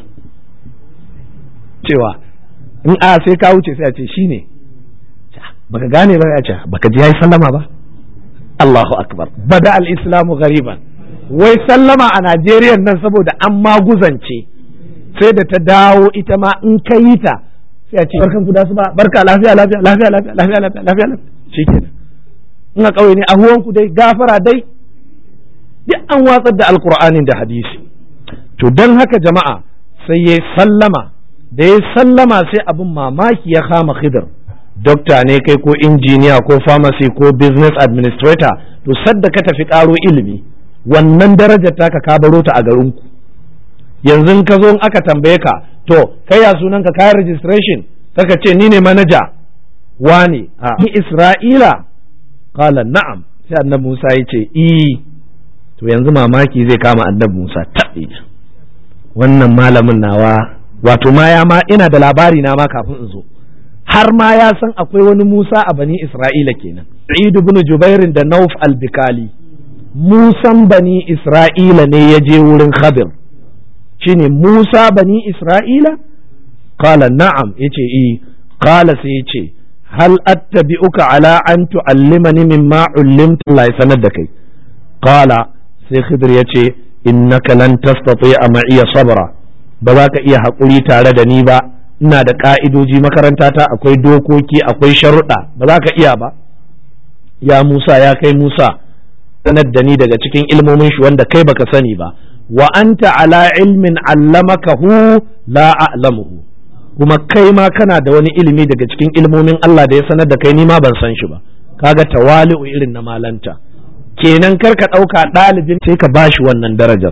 cewa in a sai ka wuce sai a ce shine baka gane ba ya ce baka ji yayi sallama ba Allahu akbar bada al-islamu ghariban wai sallama a Najeriya nan saboda an maguzance sai da ta dawo ita ma in ka yi ta sai a ce barkan ku da su ba barka lafiya lafiya lafiya lafiya lafiya lafiya lafiya shikenan in a ƙauye ne a huwanku dai gafara dai duk an watsar da alkur'anin da hadisi to don haka jama'a sai ya sallama da ya sallama sai abin mamaki ya kama khidr dokta ne kai ko injiniya ko pharmacy ko business administrator to sadda ka tafi karo ilimi wannan darajar taka ka baro ta a garinku yanzu ka zo aka tambaye ka to kai ya sunan ka kayan registration saka ce ni ne manaja wane a isra'ila qala na'am sai annabi Musa ya ce i to yanzu mamaki zai kama annabi Musa taɓe wannan malamin nawa wato ma ya ma ina da labari na ma kafin in zo har ma ya san akwai wani Musa a bani Isra'ila kenan Sa'id ibn Jubairin da Nauf al-Bikali Musan bani Isra'ila ne ya je wurin Khadir shine Musa bani Isra'ila qala na'am yace i qala sai yace hal attabi'uka ala an tu'allimani mimma ullimta Allah ya sanar da kai qala sai Khidir yace innaka lan tastati'a ma'iya sabra ba za ka iya haƙuri tare da ni ba ina da ƙa'idoji makarantata akwai dokoki akwai sharuɗa ba za ka iya ba ya Musa ya kai Musa sanar da ni daga cikin ilmomin shi wanda kai baka sani ba wa anta ala ilmin allamakahu la a'lamuhu kuma kai ma kana da wani ilimi daga cikin ilmomin Allah da ya sanar da kai ni ma ban san shi ba kaga tawali'u irin na malanta kenan kar ka ɗauka ɗalibin sai ka bashi wannan darajar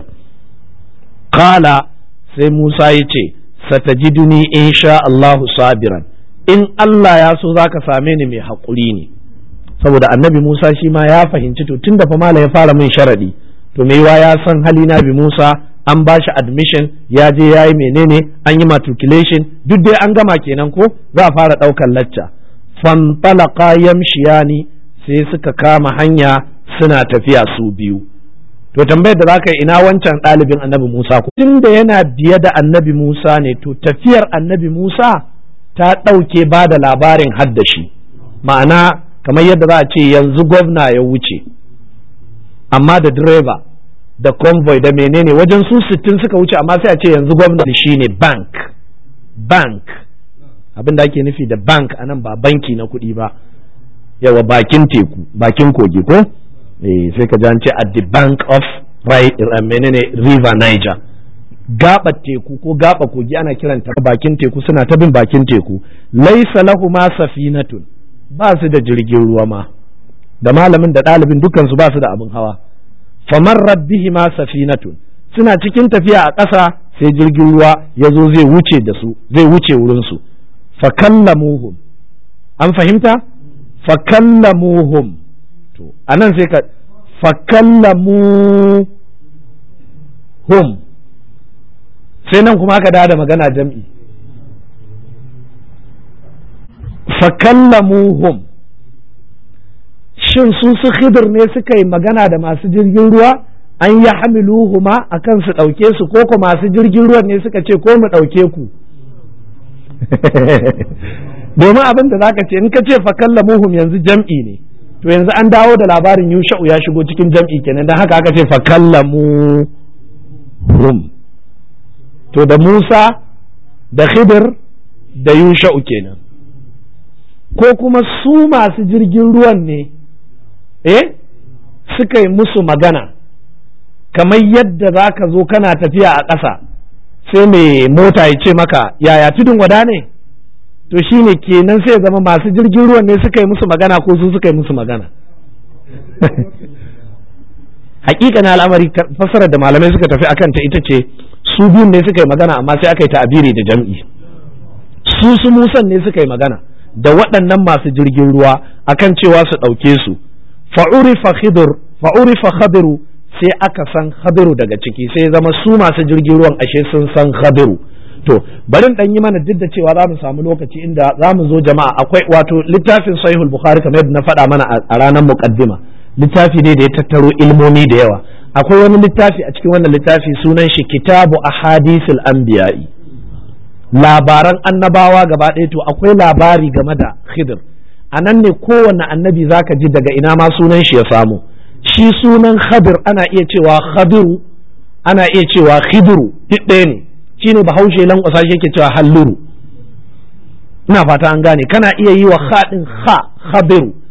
kala sai Musa ya ce satajiduni in sha Allahu sabiran in Allah ya so zaka same ni mai haƙuri ne saboda annabi Musa shi ma ya fahimci to tun da fa mala ya fara min sharadi to me ya san hali na bi Musa an ba shi admission ya je ya yi menene an yi matriculation duk dai an gama kenan ko za a fara ɗaukar lacca fantalaka yamshiyani sai suka kama hanya suna tafiya su biyu to tambayar da zaka yi ina wancan ɗalibin annabi Musa ko tun da yana biye da annabi Musa ne to tafiyar annabi Musa ta ɗauke ba da labarin haddashi ma'ana kamar yadda za a ce yanzu gwamna ya wuce amma da direba da convoy da menene wajen su sittin suka wuce amma sai a ce yanzu gwamnati shine bank bank abin da ake nufi da bank a nan ba banki na kuɗi ba yawa bakin teku bakin kogi ko eh sai ka ce at the bank of right menene river niger gaba teku ko gaba kogi ana kiranta bakin teku suna ta bin bakin teku laisa lahu ma safinatun ba su da jirgin ruwa ma da malamin da ɗalibin dukansu ba su da abin hawa famar rabbihi ma safinatun suna cikin tafiya a ƙasa sai jirgin ruwa ya zo zai wuce da su zai wuce wurinsu fakallamuhum an fahimta fakallamuhum to anan sai ka fakallamuhum sai nan kuma aka da magana jam'i fakallamuhum shin su su khidir ne suka yi magana da masu jirgin ruwa an yi hamiluhuma a kan su ɗauke su ko ko masu jirgin ruwan ne suka ce ko mu ɗauke ku domin abin da zaka ce in ka ce fakallamuhum yanzu jam'i ne to yanzu an dawo da labarin yusha'u ya shigo cikin jam'i kenan don haka aka ce fakallamuhum to da Musa da Khidir da yusha'u kenan ko kuma su masu jirgin ruwan ne eh suka yi musu magana kamar yadda za ka zo kana tafiya a ƙasa sai mai mota ya ce maka yaya tudun wada ne to shi ne kenan sai zama masu jirgin ruwan ne suka yi musu magana ko su suka yi musu magana hakikanin al'amari fassarar da malamai suka tafi akan ta ita ce su biyun ne suka yi magana amma sai aka yi ta'abiri da jam'i su su musan ne suka yi magana da waɗannan masu jirgin ruwa akan cewa su ɗauke su fa'urifa khidir fa'urifa khadiru sai aka san khadiru daga ciki sai zama su masu jirgin ruwan ashe sun san khadiru to barin dan yi mana duk da cewa za mu samu lokaci inda za mu zo jama'a akwai wato littafin sahihul bukhari kamar yadda na faɗa mana a ranar muqaddima littafi ne da ya tattaro ilmomi da yawa akwai wani littafi a cikin wannan littafi sunan shi kitabu ahadisul anbiya'i labaran annabawa gaba ɗaya to akwai labari game da khidir a nan ne kowane annabi zaka ji daga ina ma sunan shi ya samu shi sunan khadir ana iya cewa khadiru ana iya cewa khidiru duk ɗaya ne shi ne bahaushe lankwasa shi yake cewa halluru ina fata an gane kana iya yi wa haɗin ha khadiru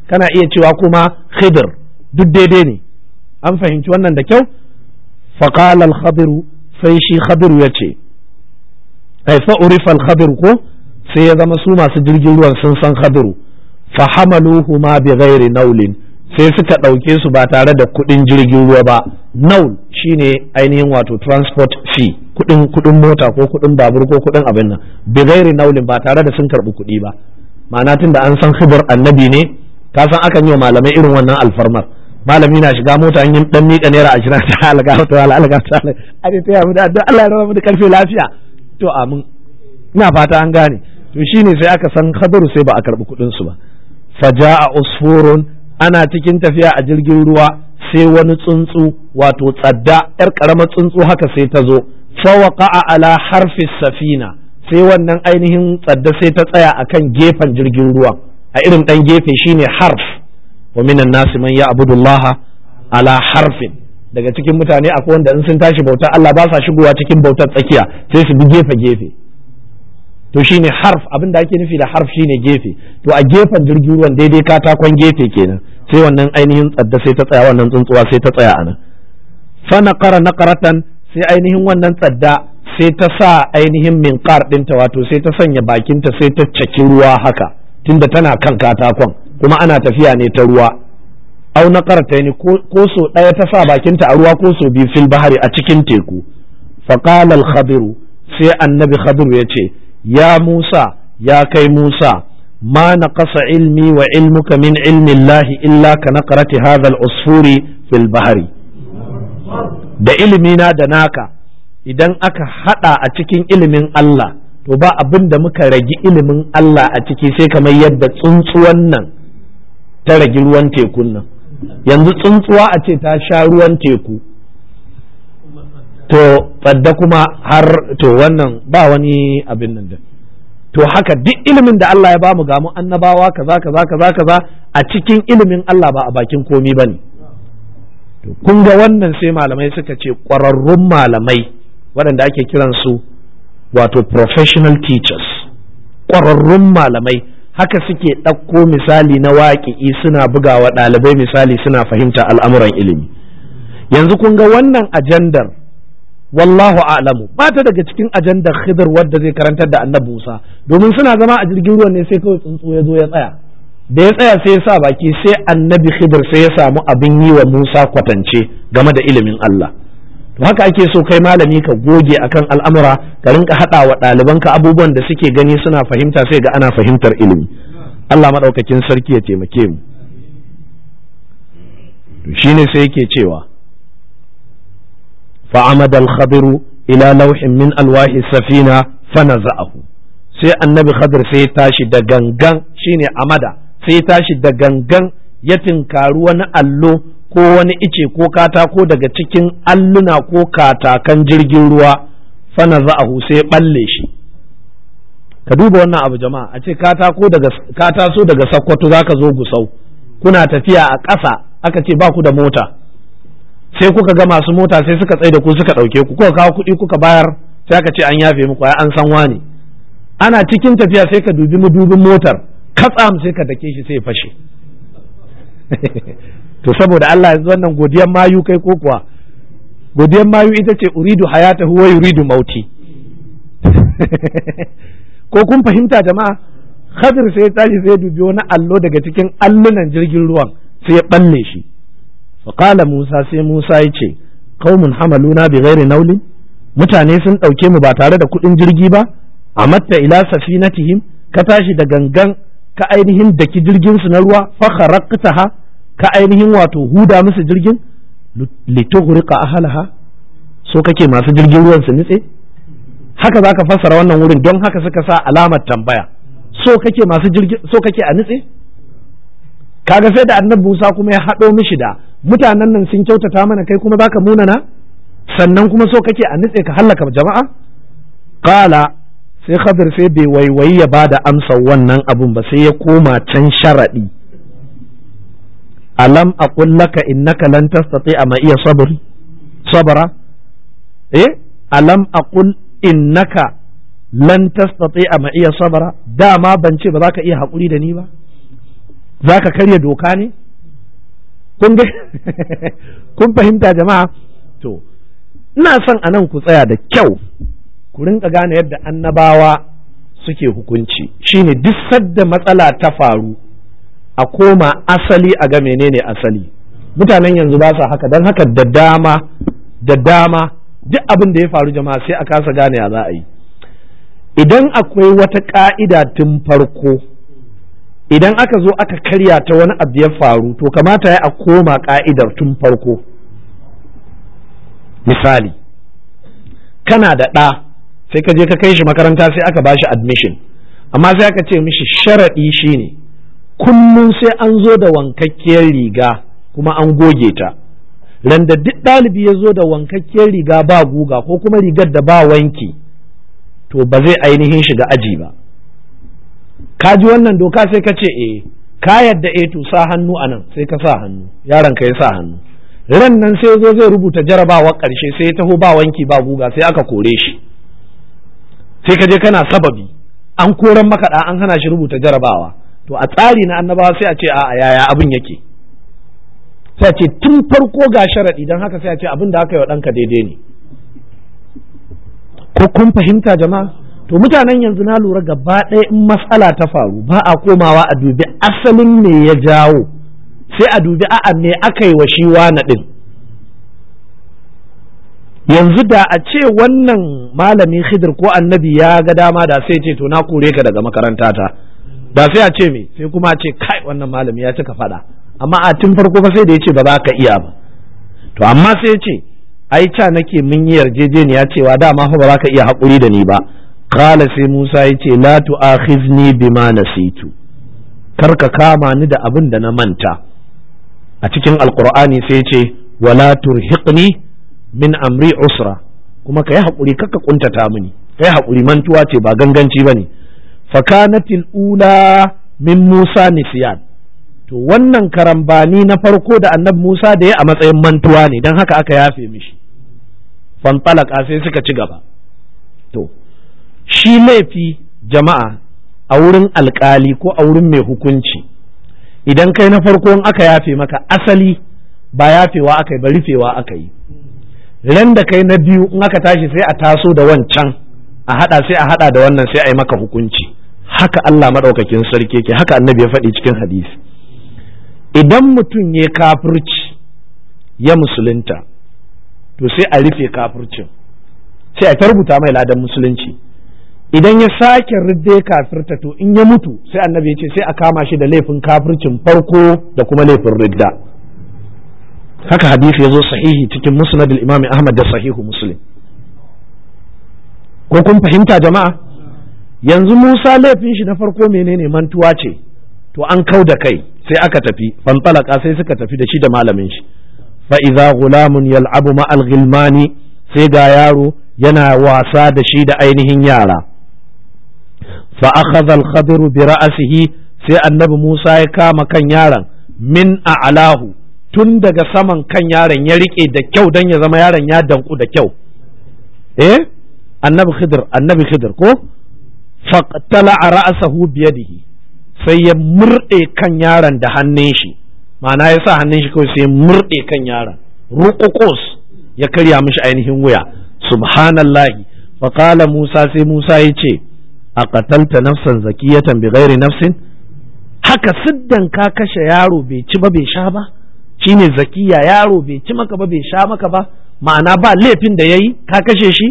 kana iya cewa kuma khidr duk daidai ne an fahimci wannan da kyau faqala al-khadiru sai shi khadiru ya ce ai fa urifa al ko sai ya zama su masu jirgin ruwan sun san khadiru fa hamaluhu ma bi ghairi naulin sai suka ɗauke su ba tare da kuɗin jirgin ruwa ba naul shine ainihin wato transport fee kuɗin kuɗin mota ko kuɗin babur ko kuɗin abin nan bi ghairi naulin ba tare da sun karɓi kuɗi ba ma'ana tun da an san khidir annabi ne ka san akan yi wa malamai irin wannan alfarmar malami na shiga mota an yi dan miƙa naira ashirin ta alga ta alga ta alga a ta ya mu da Allah ya raba mu da karfe lafiya to amin ina fata an gane to shine sai aka san khadaru sai ba a karbi kuɗin su ba faja'a usfurun ana cikin tafiya a jirgin ruwa sai wani tsuntsu wato tsadda yar karamar tsuntsu haka sai ta zo fawaqa'a ala harfi safina sai wannan ainihin tsadda sai ta tsaya akan gefen jirgin ruwa a irin dan gefe shine harf wa minan nasi man ya'budullaha ala harfin daga cikin mutane akwai wanda in sun tashi bautar Allah ba sa shigowa cikin bautar tsakiya sai su bi gefe gefe to shine harf abin da ake nufi da harf shine gefe to a gefen jirgin ruwan daidai katakon gefe kenan sai wannan ainihin tsadda sai ta tsaya wannan tsuntsuwa sai ta tsaya anan fa naqara naqaratan sai ainihin wannan tsadda sai ta sa ainihin minqar ɗinta wato sai ta sanya bakinta sai ta caki ruwa haka tunda tana kan katakon kuma ana tafiya ne ta ruwa au na karta ne ko so ɗaya ta sa bakinta a ruwa ko so biyu fil bahari a cikin teku faqala al-khadiru sai annabi khadiru ya ce ya musa ya kai musa ma naqasa ilmi wa ilmuka min ilmi Allah illa ka naqrati hadha al-usfuri fil bahari da ilimina da naka idan aka hada a cikin ilimin Allah to ba abin da muka ragi ilimin Allah a ciki sai kamar yadda tsuntsuwan nan ta ragi ruwan tekun nan yanzu tsuntsuwa a ce ta sha ruwan teku to tsadda kuma har to wannan ba wani abin nan da to haka duk ilimin da Allah ya bamu ga mu annabawa kaza kaza kaza kaza a cikin ilimin Allah ba a bakin komi bane to kun ga wannan sai malamai suka ce ƙwararrun malamai waɗanda ake kiransu wato professional teachers ƙwararrun malamai haka suke ɗauko misali na waƙi'i suna bugawa ɗalibai misali suna fahimta al'amuran ilimi yanzu kun ga wannan ajandar wallahu a'lamu ba ta daga cikin ajandar khidr wadda zai karantar da annabi Musa domin suna zama a jirgin ruwan ne sai kawai tsuntsu ya zo ya tsaya da ya tsaya sai ya sa baki sai annabi khidr sai ya samu abin yi wa Musa kwatance game da ilimin Allah to haka ake so kai malami ka goge akan al'amura ka rinka haɗa wa ɗalibanka abubuwan da suke gani suna fahimta sai ga ana fahimtar ilimi Allah maɗaukakin sarki ya taimake mu shine sai yake cewa fa'amada al-khadiru ila lauhin min alwahi safina fanaza'ahu sai annabi khadir sai ya tashi da gangan shine amada sai ya tashi da gangan ya tinkari wani allo ko wani ice ko katako daga cikin alluna ko katakan jirgin ruwa fana za'ahu sai balle shi ka duba wannan abu jama'a a ce katako daga kataso daga sakkwato zaka zo gusau kuna tafiya a ƙasa aka ce ba ku da mota sai kuka ga masu mota sai suka tsaye da ku suka ɗauke ku kuka kawo kuɗi kuka bayar sai aka ce an yafe muku ai an san wani ana cikin tafiya sai ka dubi madubin motar katsam sai ka dake shi sai ya fashe to saboda Allah yanzu wannan godiyan mayu kai ko kuwa godiyan mayu ita ce uridu hayata huwa yuridu mauti ko kun fahimta jama'a Khadir sai ya tashi sai ya dubi wani allo daga cikin allunan jirgin ruwan sai ya balle shi faqala Musa sai Musa ya ce qaumun hamaluna bi ghairi naulin mutane sun ɗauke mu ba tare da kuɗin jirgi ba amatta ila safinatihim ka tashi da gangan ka ainihin daki jirgin su na ruwa fa kharaqtaha ka ainihin wato huda musu jirgin litughriqa ahlaha so kake masu jirgin ruwan su nitse haka zaka fassara wannan wurin don haka suka sa alamar tambaya so kake masu jirgin so kake a nitse kaga sai da annabi Musa kuma ya haɗo mishi da mutanen nan sun kyautata mana kai kuma zaka munana sannan kuma so kake a nitse ka hallaka jama'a qala sai Khadir sai bai waiwayi ya bada amsa wannan abun ba sai ya koma can sharadi alam aqul laka innaka lan tastati'a ma iya sabr sabra eh alam aqul innaka lan tastati'a ma iya sabra dama ban ce ba za ka iya haƙuri da ni ba za ka karya doka ne kun fahimta jama'a to ina son a nan ku tsaya da kyau ku rinka gane yadda annabawa suke hukunci shine duk sadda matsala ta faru a koma asali a ga menene asali mutanen yanzu ba sa haka don haka da dama da dama duk abin da ya faru jama'a sai a kasa gane ya za a yi idan akwai wata ka'ida tun farko idan aka zo aka karya ta wani abu ya faru to kamata ya a koma ka'idar tun farko misali kana da ɗa sai ka je ka kai shi makaranta sai aka bashi admission amma sai aka ce mishi sharaɗi shine kullum sai an zo da wankakkiyar riga kuma an goge ta randa duk ɗalibi ya zo da wankakkiyar riga ba guga ko kuma rigar da ba wanki to ba zai ainihin shiga aji ba ka ji wannan doka sai ka ce eh ka yadda eh to sa hannu anan sai ka sa hannu yaron ka ya sa hannu ran nan sai zo zai rubuta jarabawa ƙarshe sai ya taho ba wanki ba guga sai aka kore shi sai ka je kana sababi an koran makaɗa an hana shi rubuta jarabawa to a tsari na annabawa sai a ce a yaya abin yake sai a ce tun farko ga sharaɗi don haka sai a ce abin da aka yi wa ɗanka daidai ne ko kun fahimta jama'a to mutanen yanzu na lura gaba ɗaya in matsala ta faru ba a komawa a dubi asalin me ya jawo sai a dubi a'a me aka yi wa shi wani ɗin yanzu da a ce wannan malami khidir ko annabi ya ga dama da sai ce to na kore ka daga makaranta ta da sai a ce me sai kuma a ce kai wannan malami ya cika faɗa amma a tun farko fa sai da ya ce ba za ka iya ba to amma sai ya ce ai ca nake mun yi yarjejeniya cewa dama fa ba za ka iya haƙuri da ni ba qala sai Musa ya ce la tu'akhizni bima nasitu kar ka kama ni da abin da na manta a cikin alqur'ani sai ya ce wala turhiqni min amri usra kuma ka yi haƙuri kaka kuntata mini kai haƙuri mantuwa ce ba ganganci bane fakanatil ula min Musa nisyan to wannan karambani na farko da annabi Musa da ya a matsayin mantuwa ne don haka aka yafe mishi fantalaka sai suka ci gaba to shi laifi jama'a a wurin alkali ko a wurin mai hukunci idan kai na farko in aka yafe maka asali ba yafewa aka yi ba rufewa aka yi ran da kai na biyu in aka tashi sai a taso da wancan a hada sai a hada da wannan sai a yi maka hukunci haka Allah maɗaukakin sarki yake haka annabi ya faɗi cikin hadisi idan mutum ya kafirci ya musulunta to sai a rufe kafircin sai a ta rubuta mai ladan musulunci idan ya sake ridde kafirta to in ya mutu sai annabi ya ce sai a kama shi da laifin kafircin farko da kuma laifin ridda haka hadisi ya zo sahihi cikin musnad imam ahmad da sahihu muslim ko kun fahimta jama'a yanzu musa laifin shi na farko menene mantuwa ce to an kau da kai sai aka tafi fantalaka sai suka tafi da shi da malamin shi fa idza gulamun yal'abu ma'al ghilmani sai ga yaro yana wasa da shi da ainihin yara fa akhadha al-khadir bi ra'sihi sai annabi Musa ya kama kan yaron min a'lahu tun daga saman kan yaron ya rike da kyau dan ya zama yaron ya danku da kyau eh annabi khidir annabi khidir ko faqtala ra'sahu bi yadihi sai ya murɗe kan yaron da hannun shi ma'ana ya sa hannun shi kawai sai ya murɗe kan yaron ruƙuƙus ya karya mishi ainihin wuya subhanallahi faƙala musa sai musa ya ce a ƙatalta nafsan zakiyatan bi ghairi nafsin haka siddan ka kashe yaro bai ci ba bai sha ba shine zakiya yaro bai ci maka ba bai sha maka ba ma'ana ba laifin da yayi ka kashe shi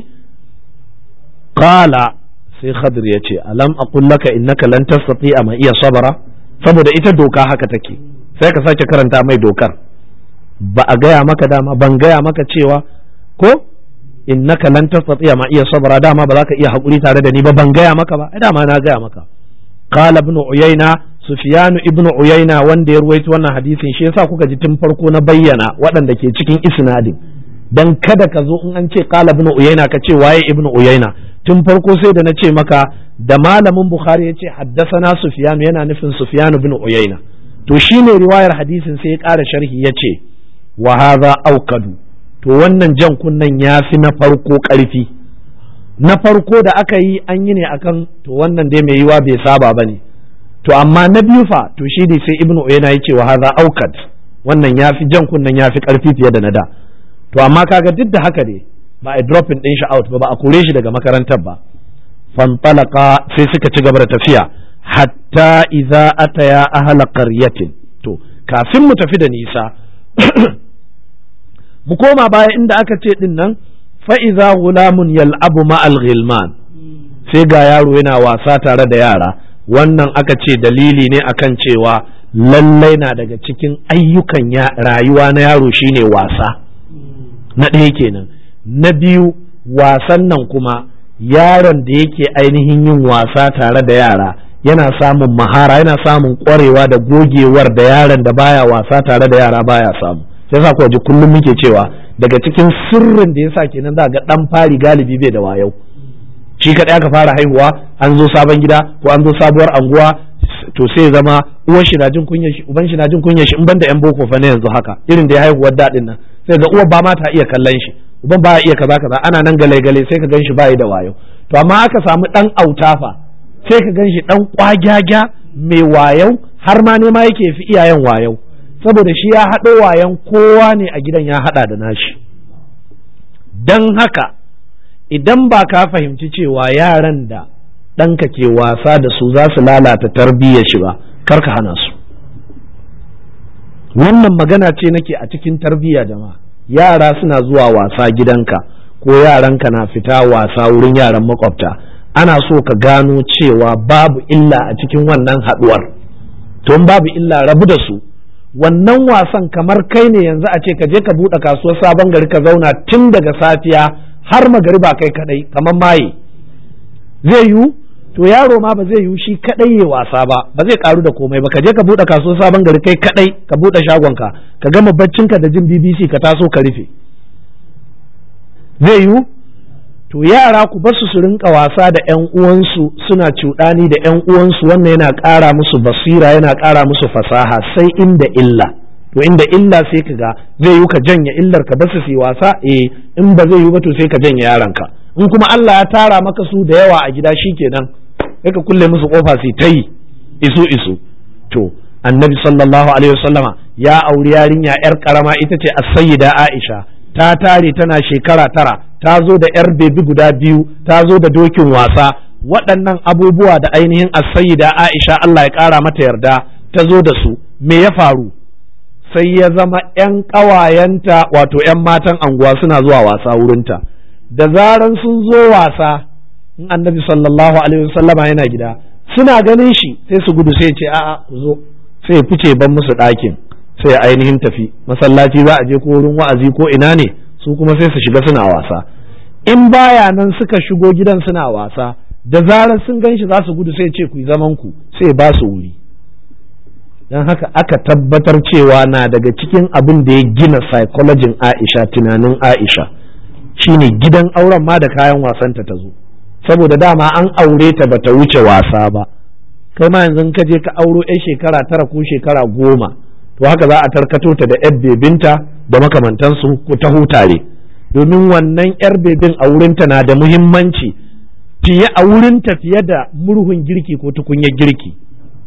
qala sai khadir ya ce alam aqul laka innaka lan tastati'a ma iya sabara saboda ita doka haka take sai ka sake karanta mai dokar ba a gaya maka dama ban gaya maka cewa ko innaka lan tastati'a ma iya sabara dama ba za ka iya hakuri tare da ni ba ban gaya maka ba dama na gaya maka qala ibn uyayna sufyan ibn uyayna wanda ya ruwaito wannan hadisin shi yasa kuka ji tun farko na bayyana waɗanda ke cikin isnadin dan kada ka zo in an ce qala ibn uyayna ka ce waye ibn uyayna tun farko sai da na ce maka da malamin bukhari ya ce haddasana sufyan yana nufin sufyan ibn uyayna to shine riwayar hadisin sai ya ƙara sharhi ya ce wa hadha aukadu to wannan jan kunnen ya fi na farko ƙarfi na farko da aka yi an yi ne akan to wannan dai mai yiwa bai saba ba ne to amma na biyu fa to shi ne sai ibnu uyayna ya ce wa hadha aukad wannan ya fi jan kunnen ya fi karfi fiye da na da to amma kaga duk da haka ne ba a dropping din shi out ba ba a kore shi daga makarantar ba fantalaka sai suka ci gaba da tafiya hatta idza ataya ahla qaryatin to kafin mu tafi da nisa mu koma baya inda aka ce din nan fa idza gulamun yal'abu ma'al ghilman sai ga yaro yana wasa tare da yara wannan aka ce dalili ne akan cewa lallai na daga cikin ayyukan rayuwa na yaro shine wasa na ɗaya kenan na biyu wasan nan kuma yaron da yake ainihin yin wasa tare da yara yana samun mahara yana samun ƙwarewa da gogewar da yaron da baya wasa tare da yara baya samu sai sa kuwa ji kullum muke cewa daga cikin sirrin da yasa kenan za ga dan fari galibi bai da wayau shi kaɗai aka fara haihuwa an zo sabon gida ko an zo sabuwar anguwa to sai zama uwar shi na jin kunyar shi uban shi na jin kunyar shi in banda yan boko fa ne yanzu haka irin da ya haihuwar daɗin nan sai ga uwar ba ma ta iya kallon shi uban ba iya kaza kaza ana nan gale gale sai ka ganshi bai da wayo to amma aka samu dan autafa sai ka ganshi dan kwagyaga mai wayau har ma ne ma yake fi iyayen wayau saboda shi ya haɗo wayan kowa ne a gidan ya haɗa da nashi don haka idan ba ka fahimci cewa yaran da ɗanka ke wasa da su za su lalata tarbiyyar shi ba kar ka hana su wannan magana ce nake a cikin tarbiyya jama'a yara suna zuwa wasa gidanka ko yaranka na fita wasa wurin yaran makwabta ana so ka gano cewa babu illa a cikin wannan haɗuwar tun babu illa rabu da su wannan wasan kamar kai ne yanzu a ce ka je ka buɗe kasuwar sabon gari ka zauna tun daga safiya har magariba kai kadai kamar maye zai yiwu to yaro ma ba zai yiwu shi kadai ya wasa ba ba zai karu da komai ba ka je ka buɗe kasuwar sabon gari kai kadai ka buɗe shagonka ka gama baccinka da jin BBC ka taso ka rufe zai yiwu to yara ku basu su rinka wasa da ƴan uwansu suna cuɗani da ƴan uwansu wannan yana ƙara musu basira yana ƙara musu fasaha sai inda illa to inda illa sai ka ga zai yi ka janye illar ka basu su wasa eh in ba zai yi ba to sai ka janye yaranka in kuma Allah ya tara maka su da yawa a gida shikenan sai ka kulle musu kofa su ta yi isu isu to annabi sallallahu alaihi wasallama ya auri yarinya yar karama ita ce as-sayyida Aisha ta tare tana shekara tara ta zo da yar bebi guda biyu ta zo da dokin wasa waɗannan abubuwa da ainihin as-sayyida Aisha Allah ya ƙara mata yarda ta zo da su me ya faru sai ya zama 'yan ƙawayenta wato 'yan matan anguwa suna zuwa wasa wurinta da zaran sun zo wasa in annabi sallallahu alaihi wasallama yana gida suna ganin shi sai su gudu sai ce a'a ku zo sai fice ban musu ɗakin sai ainihin tafi masallaci za a je ko wurin wa'azi ko ina ne su kuma sai su shiga suna wasa in baya nan suka shigo gidan suna wasa da zarar sun gan shi za su gudu sai ce ku yi zaman ku sai ba su wuri don haka aka tabbatar cewa na daga cikin abin da ya gina psychologin Aisha tunanin Aisha shine gidan auren ma da kayan wasanta ta zo saboda dama an aure ta bata wuce wasa ba kai ma yanzu ka je ka auro 'yan shekara tara ko shekara goma to haka za a tarkato ta da 'yar bebinta da makamantansu ku ta hutare domin wannan 'yar bebin a wurinta na da muhimmanci fiye a wurinta fiye da murhun girki ko tukunyar girki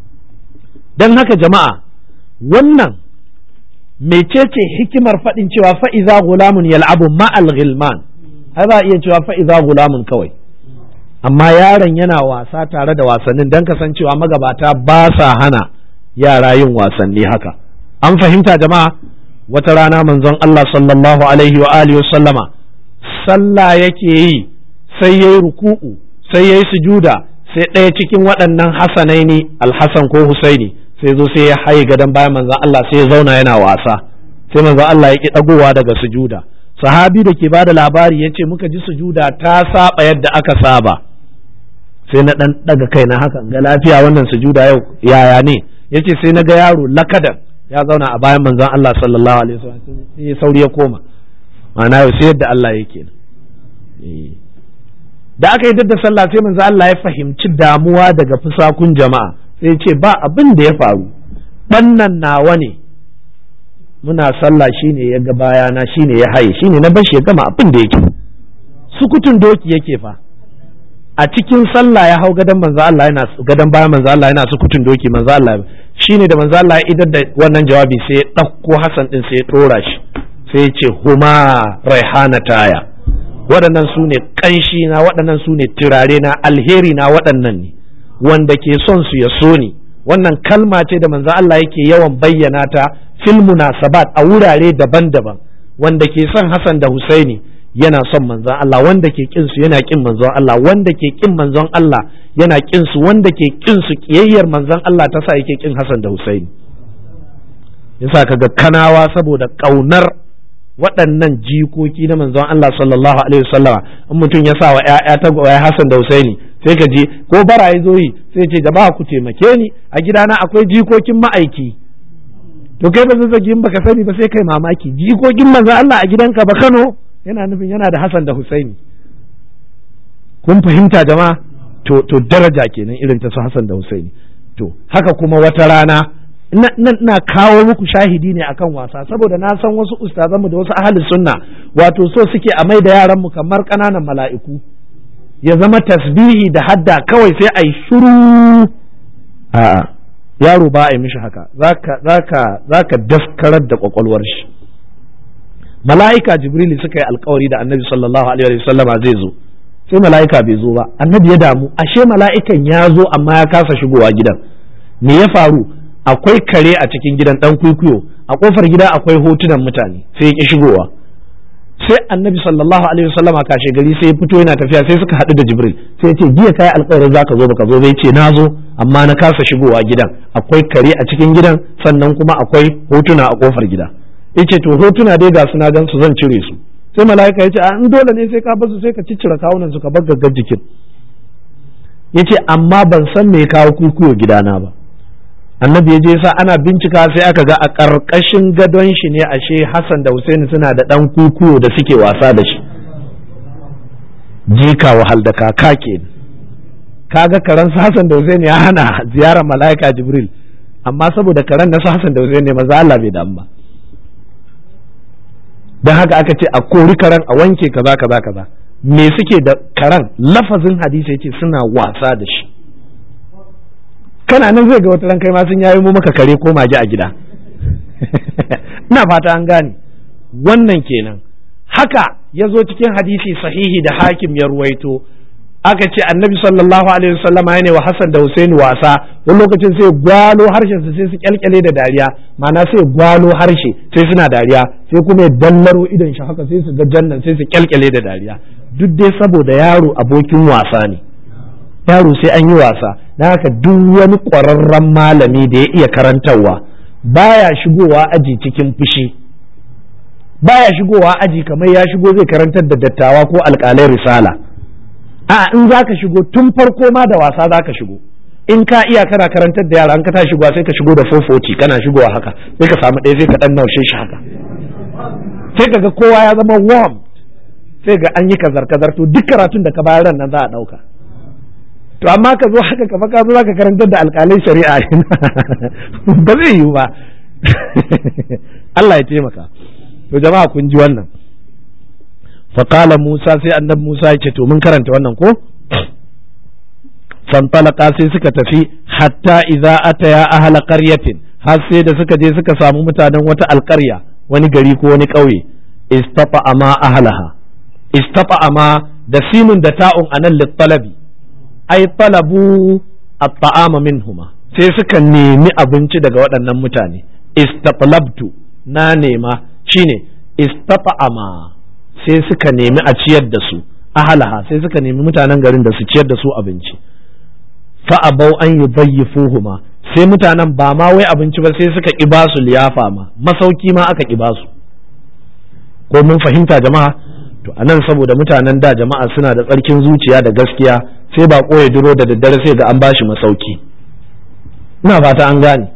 don haka jama'a wannan mecece hikimar faɗin cewa fa'iza gulamun yal'abu ma'al ghilman ai za a iya cewa fa'iza gulamun kawai amma yaron yana wasa tare da wasannin don kasancewa magabata ba sa hana yara yin wasanni haka an fahimta jama'a wata rana manzon Allah sallallahu alaihi wa alihi sallama sallah yake yi sai yayi ruku'u sai yayi sujuda sai ɗaya cikin waɗannan hasanaini alhassan ko husaini sai zo sai ya haye gadon bayan manzon Allah sai ya zauna yana wasa sai manzon Allah ya ki dagowa daga sujuda sahabi da ke bada labari ya ce muka ji sujuda ta saba yadda aka saba sai na dan daga kai na haka ga lafiya wannan sujuda yau yaya ne yace sai na ga yaro lakadan ya zauna a bayan manzon Allah sallallahu alaihi wasallam sai sauri ya koma ma'ana yau sai yadda Allah yake da aka yi da sallah sai manzon Allah ya fahimci damuwa daga fusakun jama'a sai ce ba abin da ya faru bannan nawa ne muna sallah shine ya ga bayana shine ya haye shine na bashi ya gama abin da yake sukutun doki yake fa a cikin sallah ya hau gadon manzo Allah yana gadon bayan manzo Allah yana sukutun doki manzo Allah shine da manzo Allah ya idar da wannan jawabi sai ya ɗauko Hassan din sai ya ɗora shi sai ya ce huma raihana taya waɗannan su ne ƙanshi na waɗannan su ne turare na alheri na waɗannan ne wanda ke son su ya so ni wannan kalma ce da manzo Allah yake yawan bayyana ta fil munasabat a wurare daban-daban wanda ke son Hassan da Husaini yana son manzon Allah wanda ke kin su yana kin manzon Allah wanda ke kin manzon Allah yana kin su wanda ke kin su kiyayyar manzon Allah ta sa yake kin Hassan da Husaini yasa kaga kanawa saboda kaunar waɗannan jikoki na manzon Allah sallallahu alaihi wasallama in mutum ya sa wa ƴaƴa ta gwaya Hassan da Husaini sai ka je ko bara ya zo yi sai ce jama'a ku taimake ni a gidana akwai jikokin ma'aiki to kai ba zazzagi in baka sani ba sai kai mamaki jikokin manzon Allah a gidanka ba Kano yana nufin yana da Hassan da Husaini kun fahimta jama'a to to daraja kenan irin ta su Hassan da Husaini to haka kuma wata rana na kawo muku shahidi ne akan wasa saboda na san wasu ustazanmu da wasu ahalin sunna wato so suke a mai da yaran mu kamar ƙananan mala'iku ya zama tasbihi da hadda kawai sai a yi shuru a'a yaro ba a yi mishi haka zaka zaka zaka daskarar da kwakwalwar shi mala'ika jibrili suka yi alkawari da annabi sallallahu alaihi wasallama zai zo sai mala'ika bai zo ba annabi ya damu ashe mala'ikan ya zo amma ya kasa shigowa gidan me ya faru akwai kare a cikin gidan dan kwikwiyo a kofar gida akwai hotunan mutane sai ya ki shigowa sai annabi sallallahu alaihi wasallama kashe gari sai ya fito yana tafiya sai suka haɗu da jibril sai ya ce jiya kai alƙawarin zaka zo baka zo bai ce na zo amma na kasa shigowa gidan akwai kare a cikin gidan sannan kuma akwai hotuna a kofar gida yace to hotuna dai ga suna gan su zan cire su sai mala'ika ya ce a in dole ne sai ka basu sai ka ciccire kawunan su ka bar gaggar jikin yace amma ban san me kawo kukuyo gidana ba annabi ya je sa ana bincika sai aka ga a ƙarƙashin gadon shi ne ashe Hassan da Husaini suna da ɗan kukuyo da suke wasa da shi jika wahal da kaka ke kaga karen su Hassan da Husaini ya hana ziyarar mala'ika Jibril amma saboda karen na su Hassan da Husaini maza Allah bai damu ba don haka aka ce a kori karen a wanke kaza kaza kaza me suke da karen lafazin hadisi yace suna wasa da shi kana nan zai ga wata ran kai ma sun yayi mu maka kare ko mage a gida ina fata an gane wannan kenan haka ya zo cikin hadisi sahihi da hakim ya ruwaito aka ce annabi sallallahu alaihi wasallama ya ne wa Hassan da Husaini wasa wani lokacin sai gwalo harshen su sai su kyalkyale da dariya ma'ana sai gwalo harshe sai suna dariya sai kuma ya dallaro idon shi haka sai su ga jannan sai su kyalkyale da dariya duk dai saboda yaro abokin wasa ne yaro sai an yi wasa don haka duk wani ƙwararren malami da ya iya karantarwa baya shigowa aji cikin fushi baya shigowa aji kamar ya shigo zai karantar da dattawa ko alƙalai risala a in za ka shigo tun farko ma da wasa za ka shigo in ka iya kana karantar da yara an ka ta shigowa sai ka shigo da 440 kana shigowa haka sai ka samu ɗaya sai ka ɗan naushe shi haka sai ka ga kowa ya zama warm sai ga an yi kazar kazar to duk karatun da ka bayar nan za a ɗauka to amma ka zo haka kafa ka zo za ka karantar da alƙalai shari'a ba zai yiwu ba Allah ya taimaka to jama'a kun ji wannan faƙala Musa sai annabi Musa ya ce to mun karanta wannan ko fantalaka sai suka tafi hatta idza ataya ahla qaryatin har sai da suka je suka samu mutanen wata alƙarya wani gari ko wani ƙauye istata ama ahlaha istata ama da sinun da ta'un anan littalabi ai talabu at-ta'ama minhuma sai suka nemi abinci daga waɗannan mutane istatlabtu na nema shine istata'ama sai suka nemi a ciyar da su ahalaha sai suka nemi mutanen garin da su ciyar da su abinci fa abau an yudayyifuhuma sai mutanen ba ma wai abinci ba sai suka ki ba su liyafa ma masauki ma aka ki ba su ko mun fahimta jama'a to anan saboda mutanen da jama'a suna da tsarkin zuciya da gaskiya sai ba ya duro da daddare sai ga an bashi masauki ina fata an gane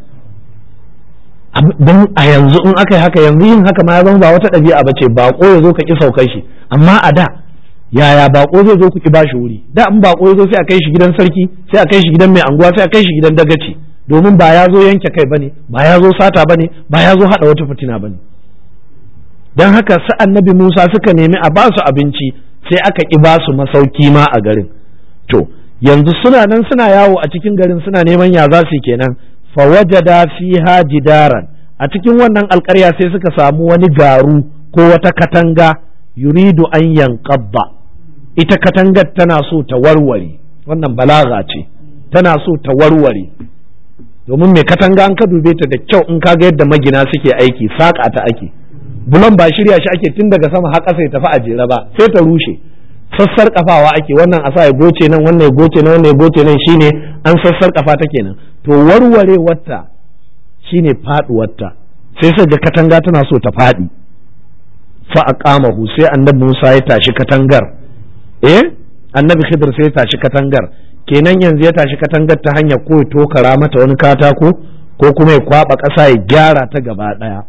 don a yanzu in aka yi haka yanzu yin haka ma ya zama ba wata ɗabi'a ba ce baƙo ya zo ka ƙi saukar shi amma a da yaya baƙo zai zo ku ƙi bashi wuri da in baƙo ya zo sai a kai shi gidan sarki sai a kai shi gidan mai anguwa sai a kai shi gidan dagaci domin ba ya zo yanke kai bane ba ya zo sata bane ba ya zo haɗa wata fitina bane don haka su annabi Musa suka nemi a ba su abinci sai aka ƙi ba su masauki ma a garin to yanzu suna nan suna yawo a cikin garin suna neman ya za su kenan fawajada fiha jidaran a cikin wannan alkarya sai suka samu wani garu ko wata katanga yuridu an yanqabba ita katangar tana so ta warware wannan balaga ce tana so ta warware domin mai katanga an ka dube ta da kyau in ka ga yadda magina suke aiki saƙa ta ake bulon ba shirya shi ake tun daga sama har ƙasa ya tafi a jere ba sai ta rushe sassar kafawa ake wannan a sa ya goce nan wannan ya goce nan wannan ya goce nan shine an sassar kafa ta kenan to warware wata shine faduwarta sai sai ga katanga tana so ta fadi fa aqamahu sai annabi Musa ya tashi katangar eh annabi Khidir sai ya tashi katangar kenan yanzu ya tashi katangar ta hanyar ko ya tokara mata wani katako ko kuma ya kwaba ƙasa ya gyara ta gaba daya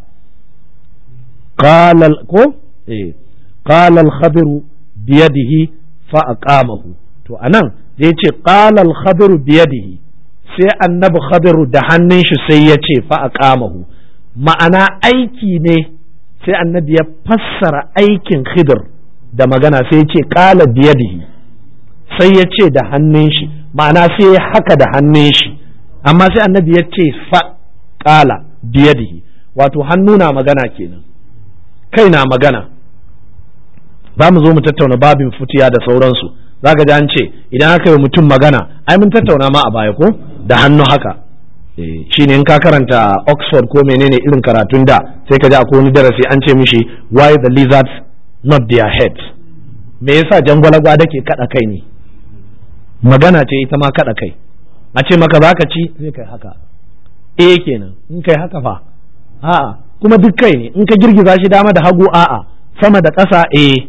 qala ko eh qala al-khadir biyadihi fa aqamahu to anan da yace qala al-khadir biyadihi sai annabi khadir da hannun shi sai ya ce fa aqamahu ma'ana aiki ne sai annabi ya fassara aikin khidir da magana sai ya ce qala biyadihi sai ya ce da hannun shi ma'ana sai ya haka da hannun shi amma sai annabi ya ce fa qala biyadihi wato hannu na magana kenan kai na magana za mu zo mu tattauna babin futiya da sauransu za ka ji an ce idan aka yi mutum magana ai mun tattauna ma a baya ko da hannu haka shi ne in ka karanta oxford ko menene irin karatun da sai ka ji akwai wani darasi an ce mishi why the lizards not their heads me yasa jangwalagwa da ke kada kai ne magana ce ita ma kada kai a ce maka za ka ci sai kai haka eh kenan in kai haka fa a'a kuma duk kai ne in ka girgiza shi dama da hagu a'a sama da ƙasa eh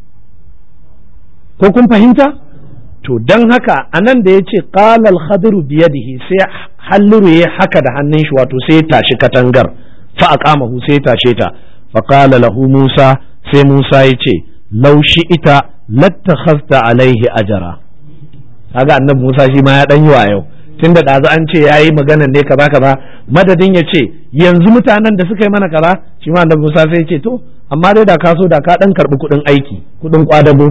ko kun fahimta to don haka a nan da ya ce ƙalal khadiru biyadihi sai halliru ya haka da hannun shi wato sai ya tashi katangar fa aqamahu sai ya tashe ta fa qala lahu Musa sai Musa ya ce laushi ita lattakhazta alaihi ajara kaga annabi Musa shi ma ya dan yi wa yau tunda ɗazu an ce yayi maganan ne kaza kaza madadin ya ce yanzu mutanen da suka yi mana kaza shi ma annabi Musa sai ya ce to amma dai da ka so da ka dan karbi kuɗin aiki kuɗin kwadago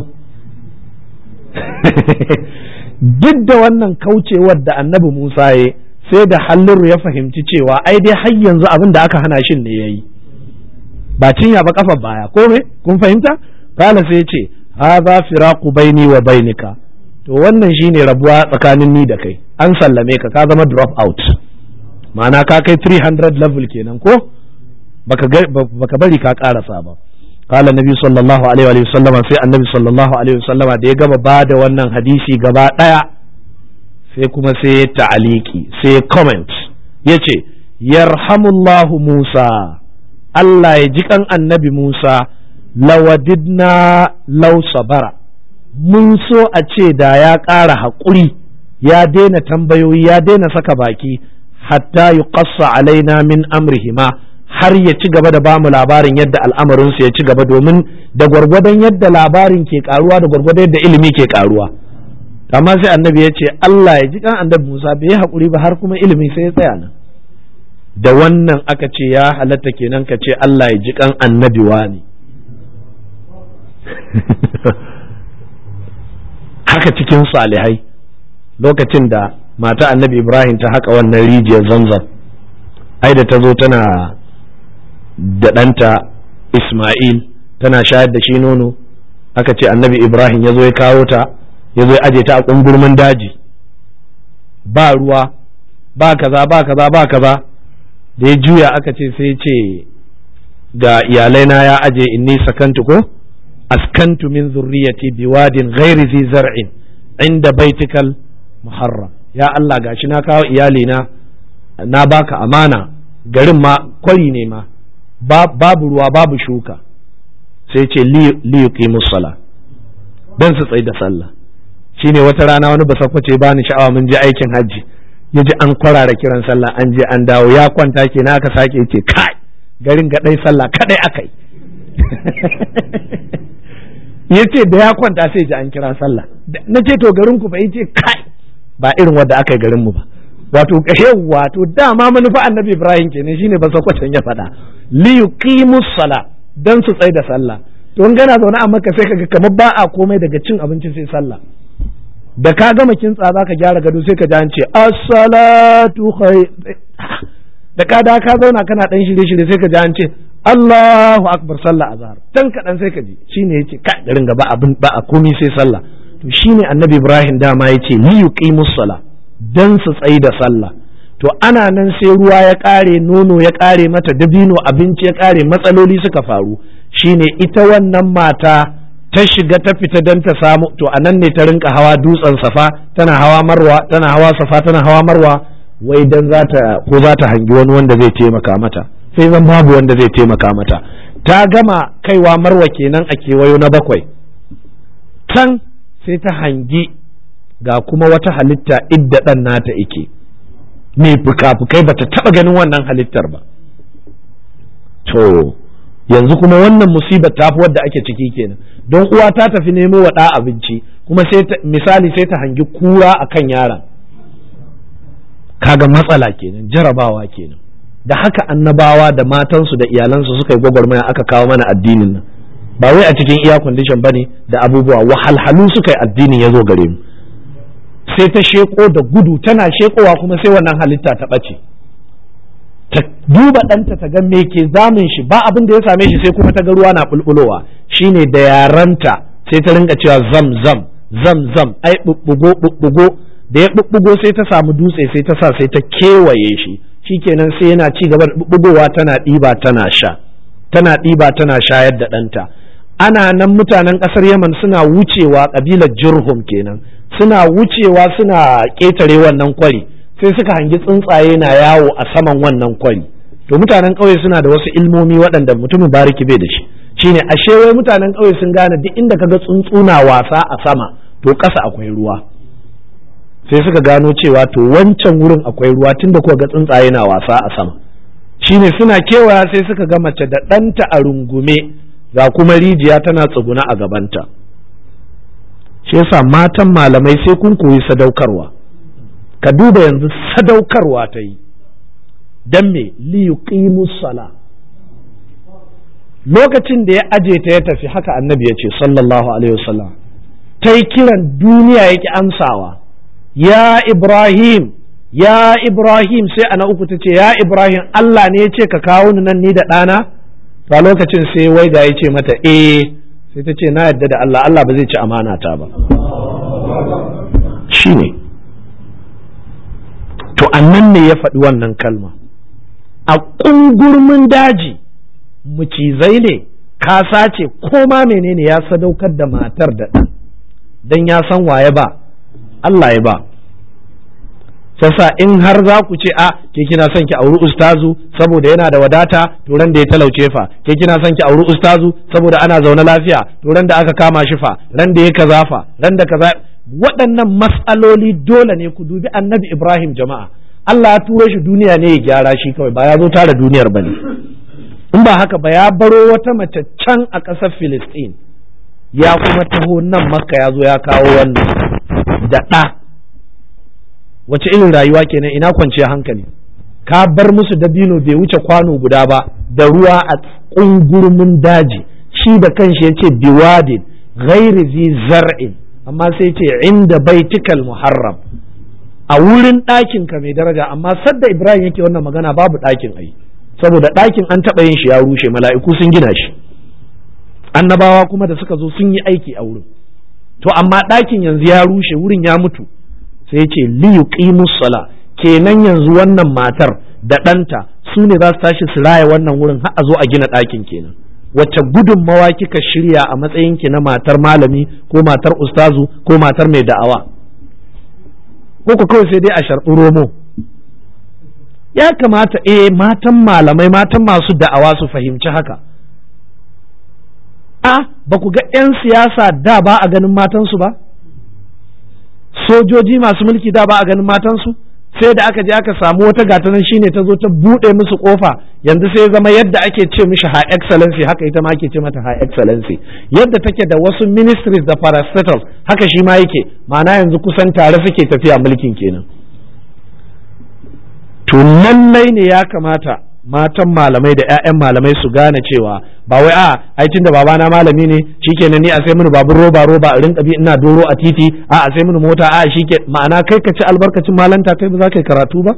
duk da wannan kaucewar da annabi Musa ya sai da halliru ya fahimci cewa ai dai har yanzu abin da aka hana shin ne yayi ba cinya ba kafa baya ko me kun fahimta kala sai ce hadha firaqu baini wa bainika to wannan shine rabuwa tsakanin ni da kai an sallame ka ka zama drop out ma'ana ka kai 300 level kenan ko baka baka bari ka karasa ba قال النبي صلى الله عليه وآله وسلم في النبي صلى الله عليه وسلم da ya gama ba da wannan hadisi gaba ɗaya sai kuma sai ya ta'aliki sai ya comment ya ce yarhamullahu Musa Allah ya ji kan annabi Musa lawadidna law sabara mun so a ce da ya ƙara haƙuri ya daina tambayoyi ya daina saka baki hatta yuqassa alaina min amrihima har ya ci gaba da bamu labarin yadda al'amarinsu ya ci gaba domin da gwargwadon yadda labarin ke karuwa da gwargwadon yadda ilimi ke karuwa amma sai annabi ya ce Allah ya ji kan annabi Musa bai yi haƙuri ba har kuma ilimi sai ya tsaya nan da wannan aka ce ya halatta kenan ka ce Allah ya ji kan annabi wani haka cikin salihai lokacin da mata annabi Ibrahim ta haka wannan rijiyar zamzam ai da ta zo tana da ɗanta Ismail tana shayar da shi nono aka ce annabi Ibrahim ya zo ya kawo ta ya zo ya aje ta a ƙungurmin daji ba ruwa ba kaza ba kaza ba kaza da ya juya aka ce sai ce ga iyalaina ya aje inni sakantu ko askantu min zurriyati biwadin ghairi zi zar'in inda baitikal muharram ya Allah gashi na kawo iyalina na baka amana garin ma kwari ne ma babu ruwa babu shuka sai ce liyuki musala don su tsaye da sallah shine wata rana wani basakwace ba ni sha'awa mun je aikin hajji ya ji an kwarara kiran sallah an je an dawo ya kwanta ke na aka sake ce kai garin gaɗai sallah kaɗai aka yi ya ce da ya kwanta sai ji an kira sallah na ce to garin ku fa ya ce kai ba irin wadda aka yi garin mu ba wato wato dama manufa annabi ibrahim kenan shine ba sakwacin ya faɗa li yuqimus sala dan su tsai da sallah to in gana zaune a maka sai kaga kamar ba a komai daga cin abinci sai sallah da ka gama kintsa za ka gyara gado sai ka ji an ce as-salatu khair da ka da ka zauna kana dan shirye-shirye sai ka ji an ce Allahu akbar sallah azhar dan kaɗan sai ka ji shine yace ka garin gaba abin ba a komai sai sallah to shine annabi Ibrahim dama yace li yuqimus sala dan su tsayi da sallah to ana nan sai ruwa ya ƙare nono ya ƙare mata dabino abinci ya ƙare matsaloli suka faru shine ita wannan mata ta shiga ta fita don ta samu to a nan ne ta rinka hawa dutsen safa tana hawa marwa tana hawa safa tana hawa marwa wai dan za ta ko za ta hangi wani wanda zai taimaka mata sai zan babu wanda zai taimaka mata ta gama kaiwa marwa kenan a kewayo na bakwai can sai ta hangi ga kuma wata halitta idda ɗan nata ike mai fuka-fukai ba ta taɓa ganin wannan halittar ba to yanzu kuma wannan musibar ta fi wadda ake ciki kenan don uwa ta tafi nemo wa ɗa abinci kuma sai misali sai ta hangi kura a kan yaron kaga matsala kenan jarabawa kenan da haka annabawa da matansu da iyalansu suka yi gwagwarmaya aka kawo mana addinin nan ba wai a cikin iya condition bane da abubuwa wahalhalu suka yi addinin ya zo gare mu sai ta sheko da gudu tana shekowa kuma sai wannan halitta ta ɓace ta duba ɗanta ta ga me ke zamun shi ba abin da ya same shi sai kuma ta ga ruwa na bulbulowa shine da yaranta sai ta rinka cewa zam zam zam zam ai bubbugo bubbugo da ya bubbugo sai ta samu dutse sai ta sa sai ta kewaye shi shikenan sai yana ci gaba da bubbugowa tana ɗiba tana sha tana ɗiba tana shayar da ɗanta ana nan mutanen ƙasar yaman suna wucewa ƙabilar jurhum kenan suna wucewa suna ƙetare wannan kwari sai suka hangi tsuntsaye na yawo a saman wannan kwari to mutanen ƙauye suna da wasu ilmomi waɗanda mutumin bariki bai da shi shine ashe wai mutanen ƙauye sun gane duk inda kaga tsuntsu na wasa a sama to ƙasa akwai ruwa sai suka gano cewa to wancan wurin akwai ruwa tunda kuka ga tsuntsaye na wasa a sama shine suna kewaya sai suka ga mace da ɗanta a rungume ga kuma rijiya tana tsuguna a gabanta shi yasa matan malamai sai kun koyi sadaukarwa ka duba yanzu sadaukarwa ta yi don me liyuqimus sala lokacin da ya aje ta ya tafi haka annabi ya ce sallallahu alaihi wasallam ta yi kiran duniya yake amsawa ya ibrahim ya ibrahim sai ana uku ta ce ya ibrahim allah ne ya ce ka kawo ni nan ni da ɗana a lokacin sai wai ga ya ce mata eh sai ta ce na yadda da allah allah ba zai ci amana ta ba shi ne to annan ne ya faɗi wannan kalma a ƙungurmin daji mucizai ne kasa ce ko ma menene ya sadaukar da matar da ɗan don ya san waye ba Allah ya ba sassa in har za ku ce a ke kina son ki auri ustazu saboda yana da wadata to ran da ya talauce fa ke kina son ki auri ustazu saboda ana zaune lafiya to ran da aka kama shi fa ran da ya kaza fa ran da kaza waɗannan mas'aloli dole ne ku dubi annabi Ibrahim jama'a Allah ya turo shi duniya ne ya gyara shi kawai ba ya zo tara duniyar bane in ba haka ba ya baro wata mace can a ƙasar Filistin ya kuma taho nan makka ya zo ya kawo wannan da ɗa wace irin rayuwa kenan ina kwanciya hankali ka bar musu dabino bai wuce kwano guda ba da ruwa a ƙungurmin daji shi da kanshi ya ce biwadin ghairi zi zar'in amma sai ce inda baitikal muharram a wurin ɗakin ka mai daraja amma sadda ibrahim yake wannan magana babu ɗakin ai saboda ɗakin an taɓa yin shi ya rushe mala'iku sun gina shi annabawa kuma da suka zo sun yi aiki a wurin to amma ɗakin yanzu ya rushe wurin ya mutu sai ya ce li yuqimus sala kenan yanzu wannan matar da ɗanta su ne za su tashi su raya wannan wurin har a zo a gina ɗakin kenan wacce gudunmawa kika shirya a matsayinki na matar malami ko matar ustazu ko matar mai da'awa ko ku kawai sai dai a sharɓi romo ya kamata eh matan malamai matan masu da'awa su fahimci haka a ba ku ga 'yan siyasa da ba a ganin matansu ba sojoji masu mulki da ba a ganin matansu sai da aka je aka samu wata gatanan shine ta zo ta buɗe musu kofa yanzu sai zama yadda ake ce mishi high excellency haka ita ma ake ce mata high excellency yadda take da wasu ministries da parastatals haka shi ma yake ma'ana yanzu kusan tare suke tafiya mulkin kenan to lallai ne ya kamata matan malamai da 'ya'yan malamai su gane cewa ba wai a ai tunda babana malami ne shikenan ni a sai mini babur roba roba a rinka bi ina doro a titi a a sai mini mota a shike ma'ana kai ka ci albarkacin malanta kai ba za ka yi karatu ba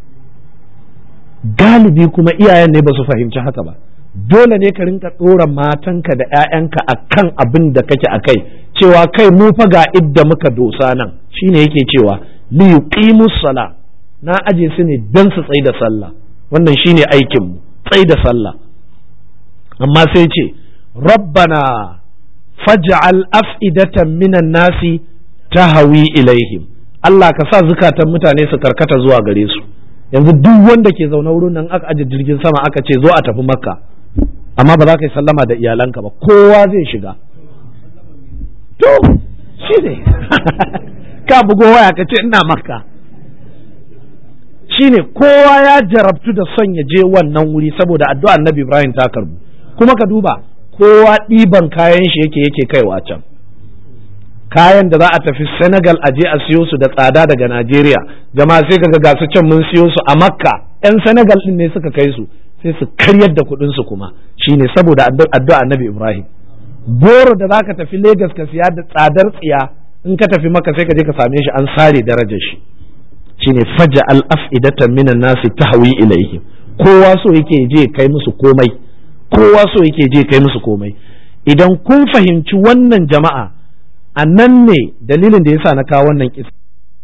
galibi kuma iyayen ne ba su fahimci haka ba dole ne ka rinka ɗora matanka da 'ya'yanka a kan abin da kake a kai cewa kai mu fa ga idda muka dosa nan shine yake cewa li yuqimus sala na aje su ne don su tsai da sallah wannan shine aikin mu tsai da sallah amma sai ce rabbana faj'al af'idatan minan nasi tahawi ilaihim Allah ka sa zukatan mutane su karkata zuwa gare su yanzu duk wanda ke zaune wurin nan aka aje jirgin sama aka ce zo a tafi makka amma ba za ka yi sallama da iyalanka ba kowa zai shiga to shi ne ka bugo waya ka ce ina makka shi ne kowa ya jarabtu da son ya je wannan wuri saboda addu'a annabi ibrahim ta karbu kuma ka duba kowa ɗiban kayan shi yake yake kaiwa can kayan da za a tafi Senegal a je a siyo su da tsada daga Najeriya jama'a sai kaga ga su can mun siyo su a Makka yan Senegal din ne suka kai su sai su karyar da kuɗin su kuma shine saboda addu'a Annabi Ibrahim goro da zaka tafi Lagos ka siya da tsadar tsiya in ka tafi Makka sai ka je ka same shi an sare darajar shi shine faja al afidatan minan nasi tahwi ilaihim kowa so yake je kai musu komai kowa so yake je kai musu komai idan kun fahimci wannan jama'a a nan ne dalilin da yasa na kawo wannan kisa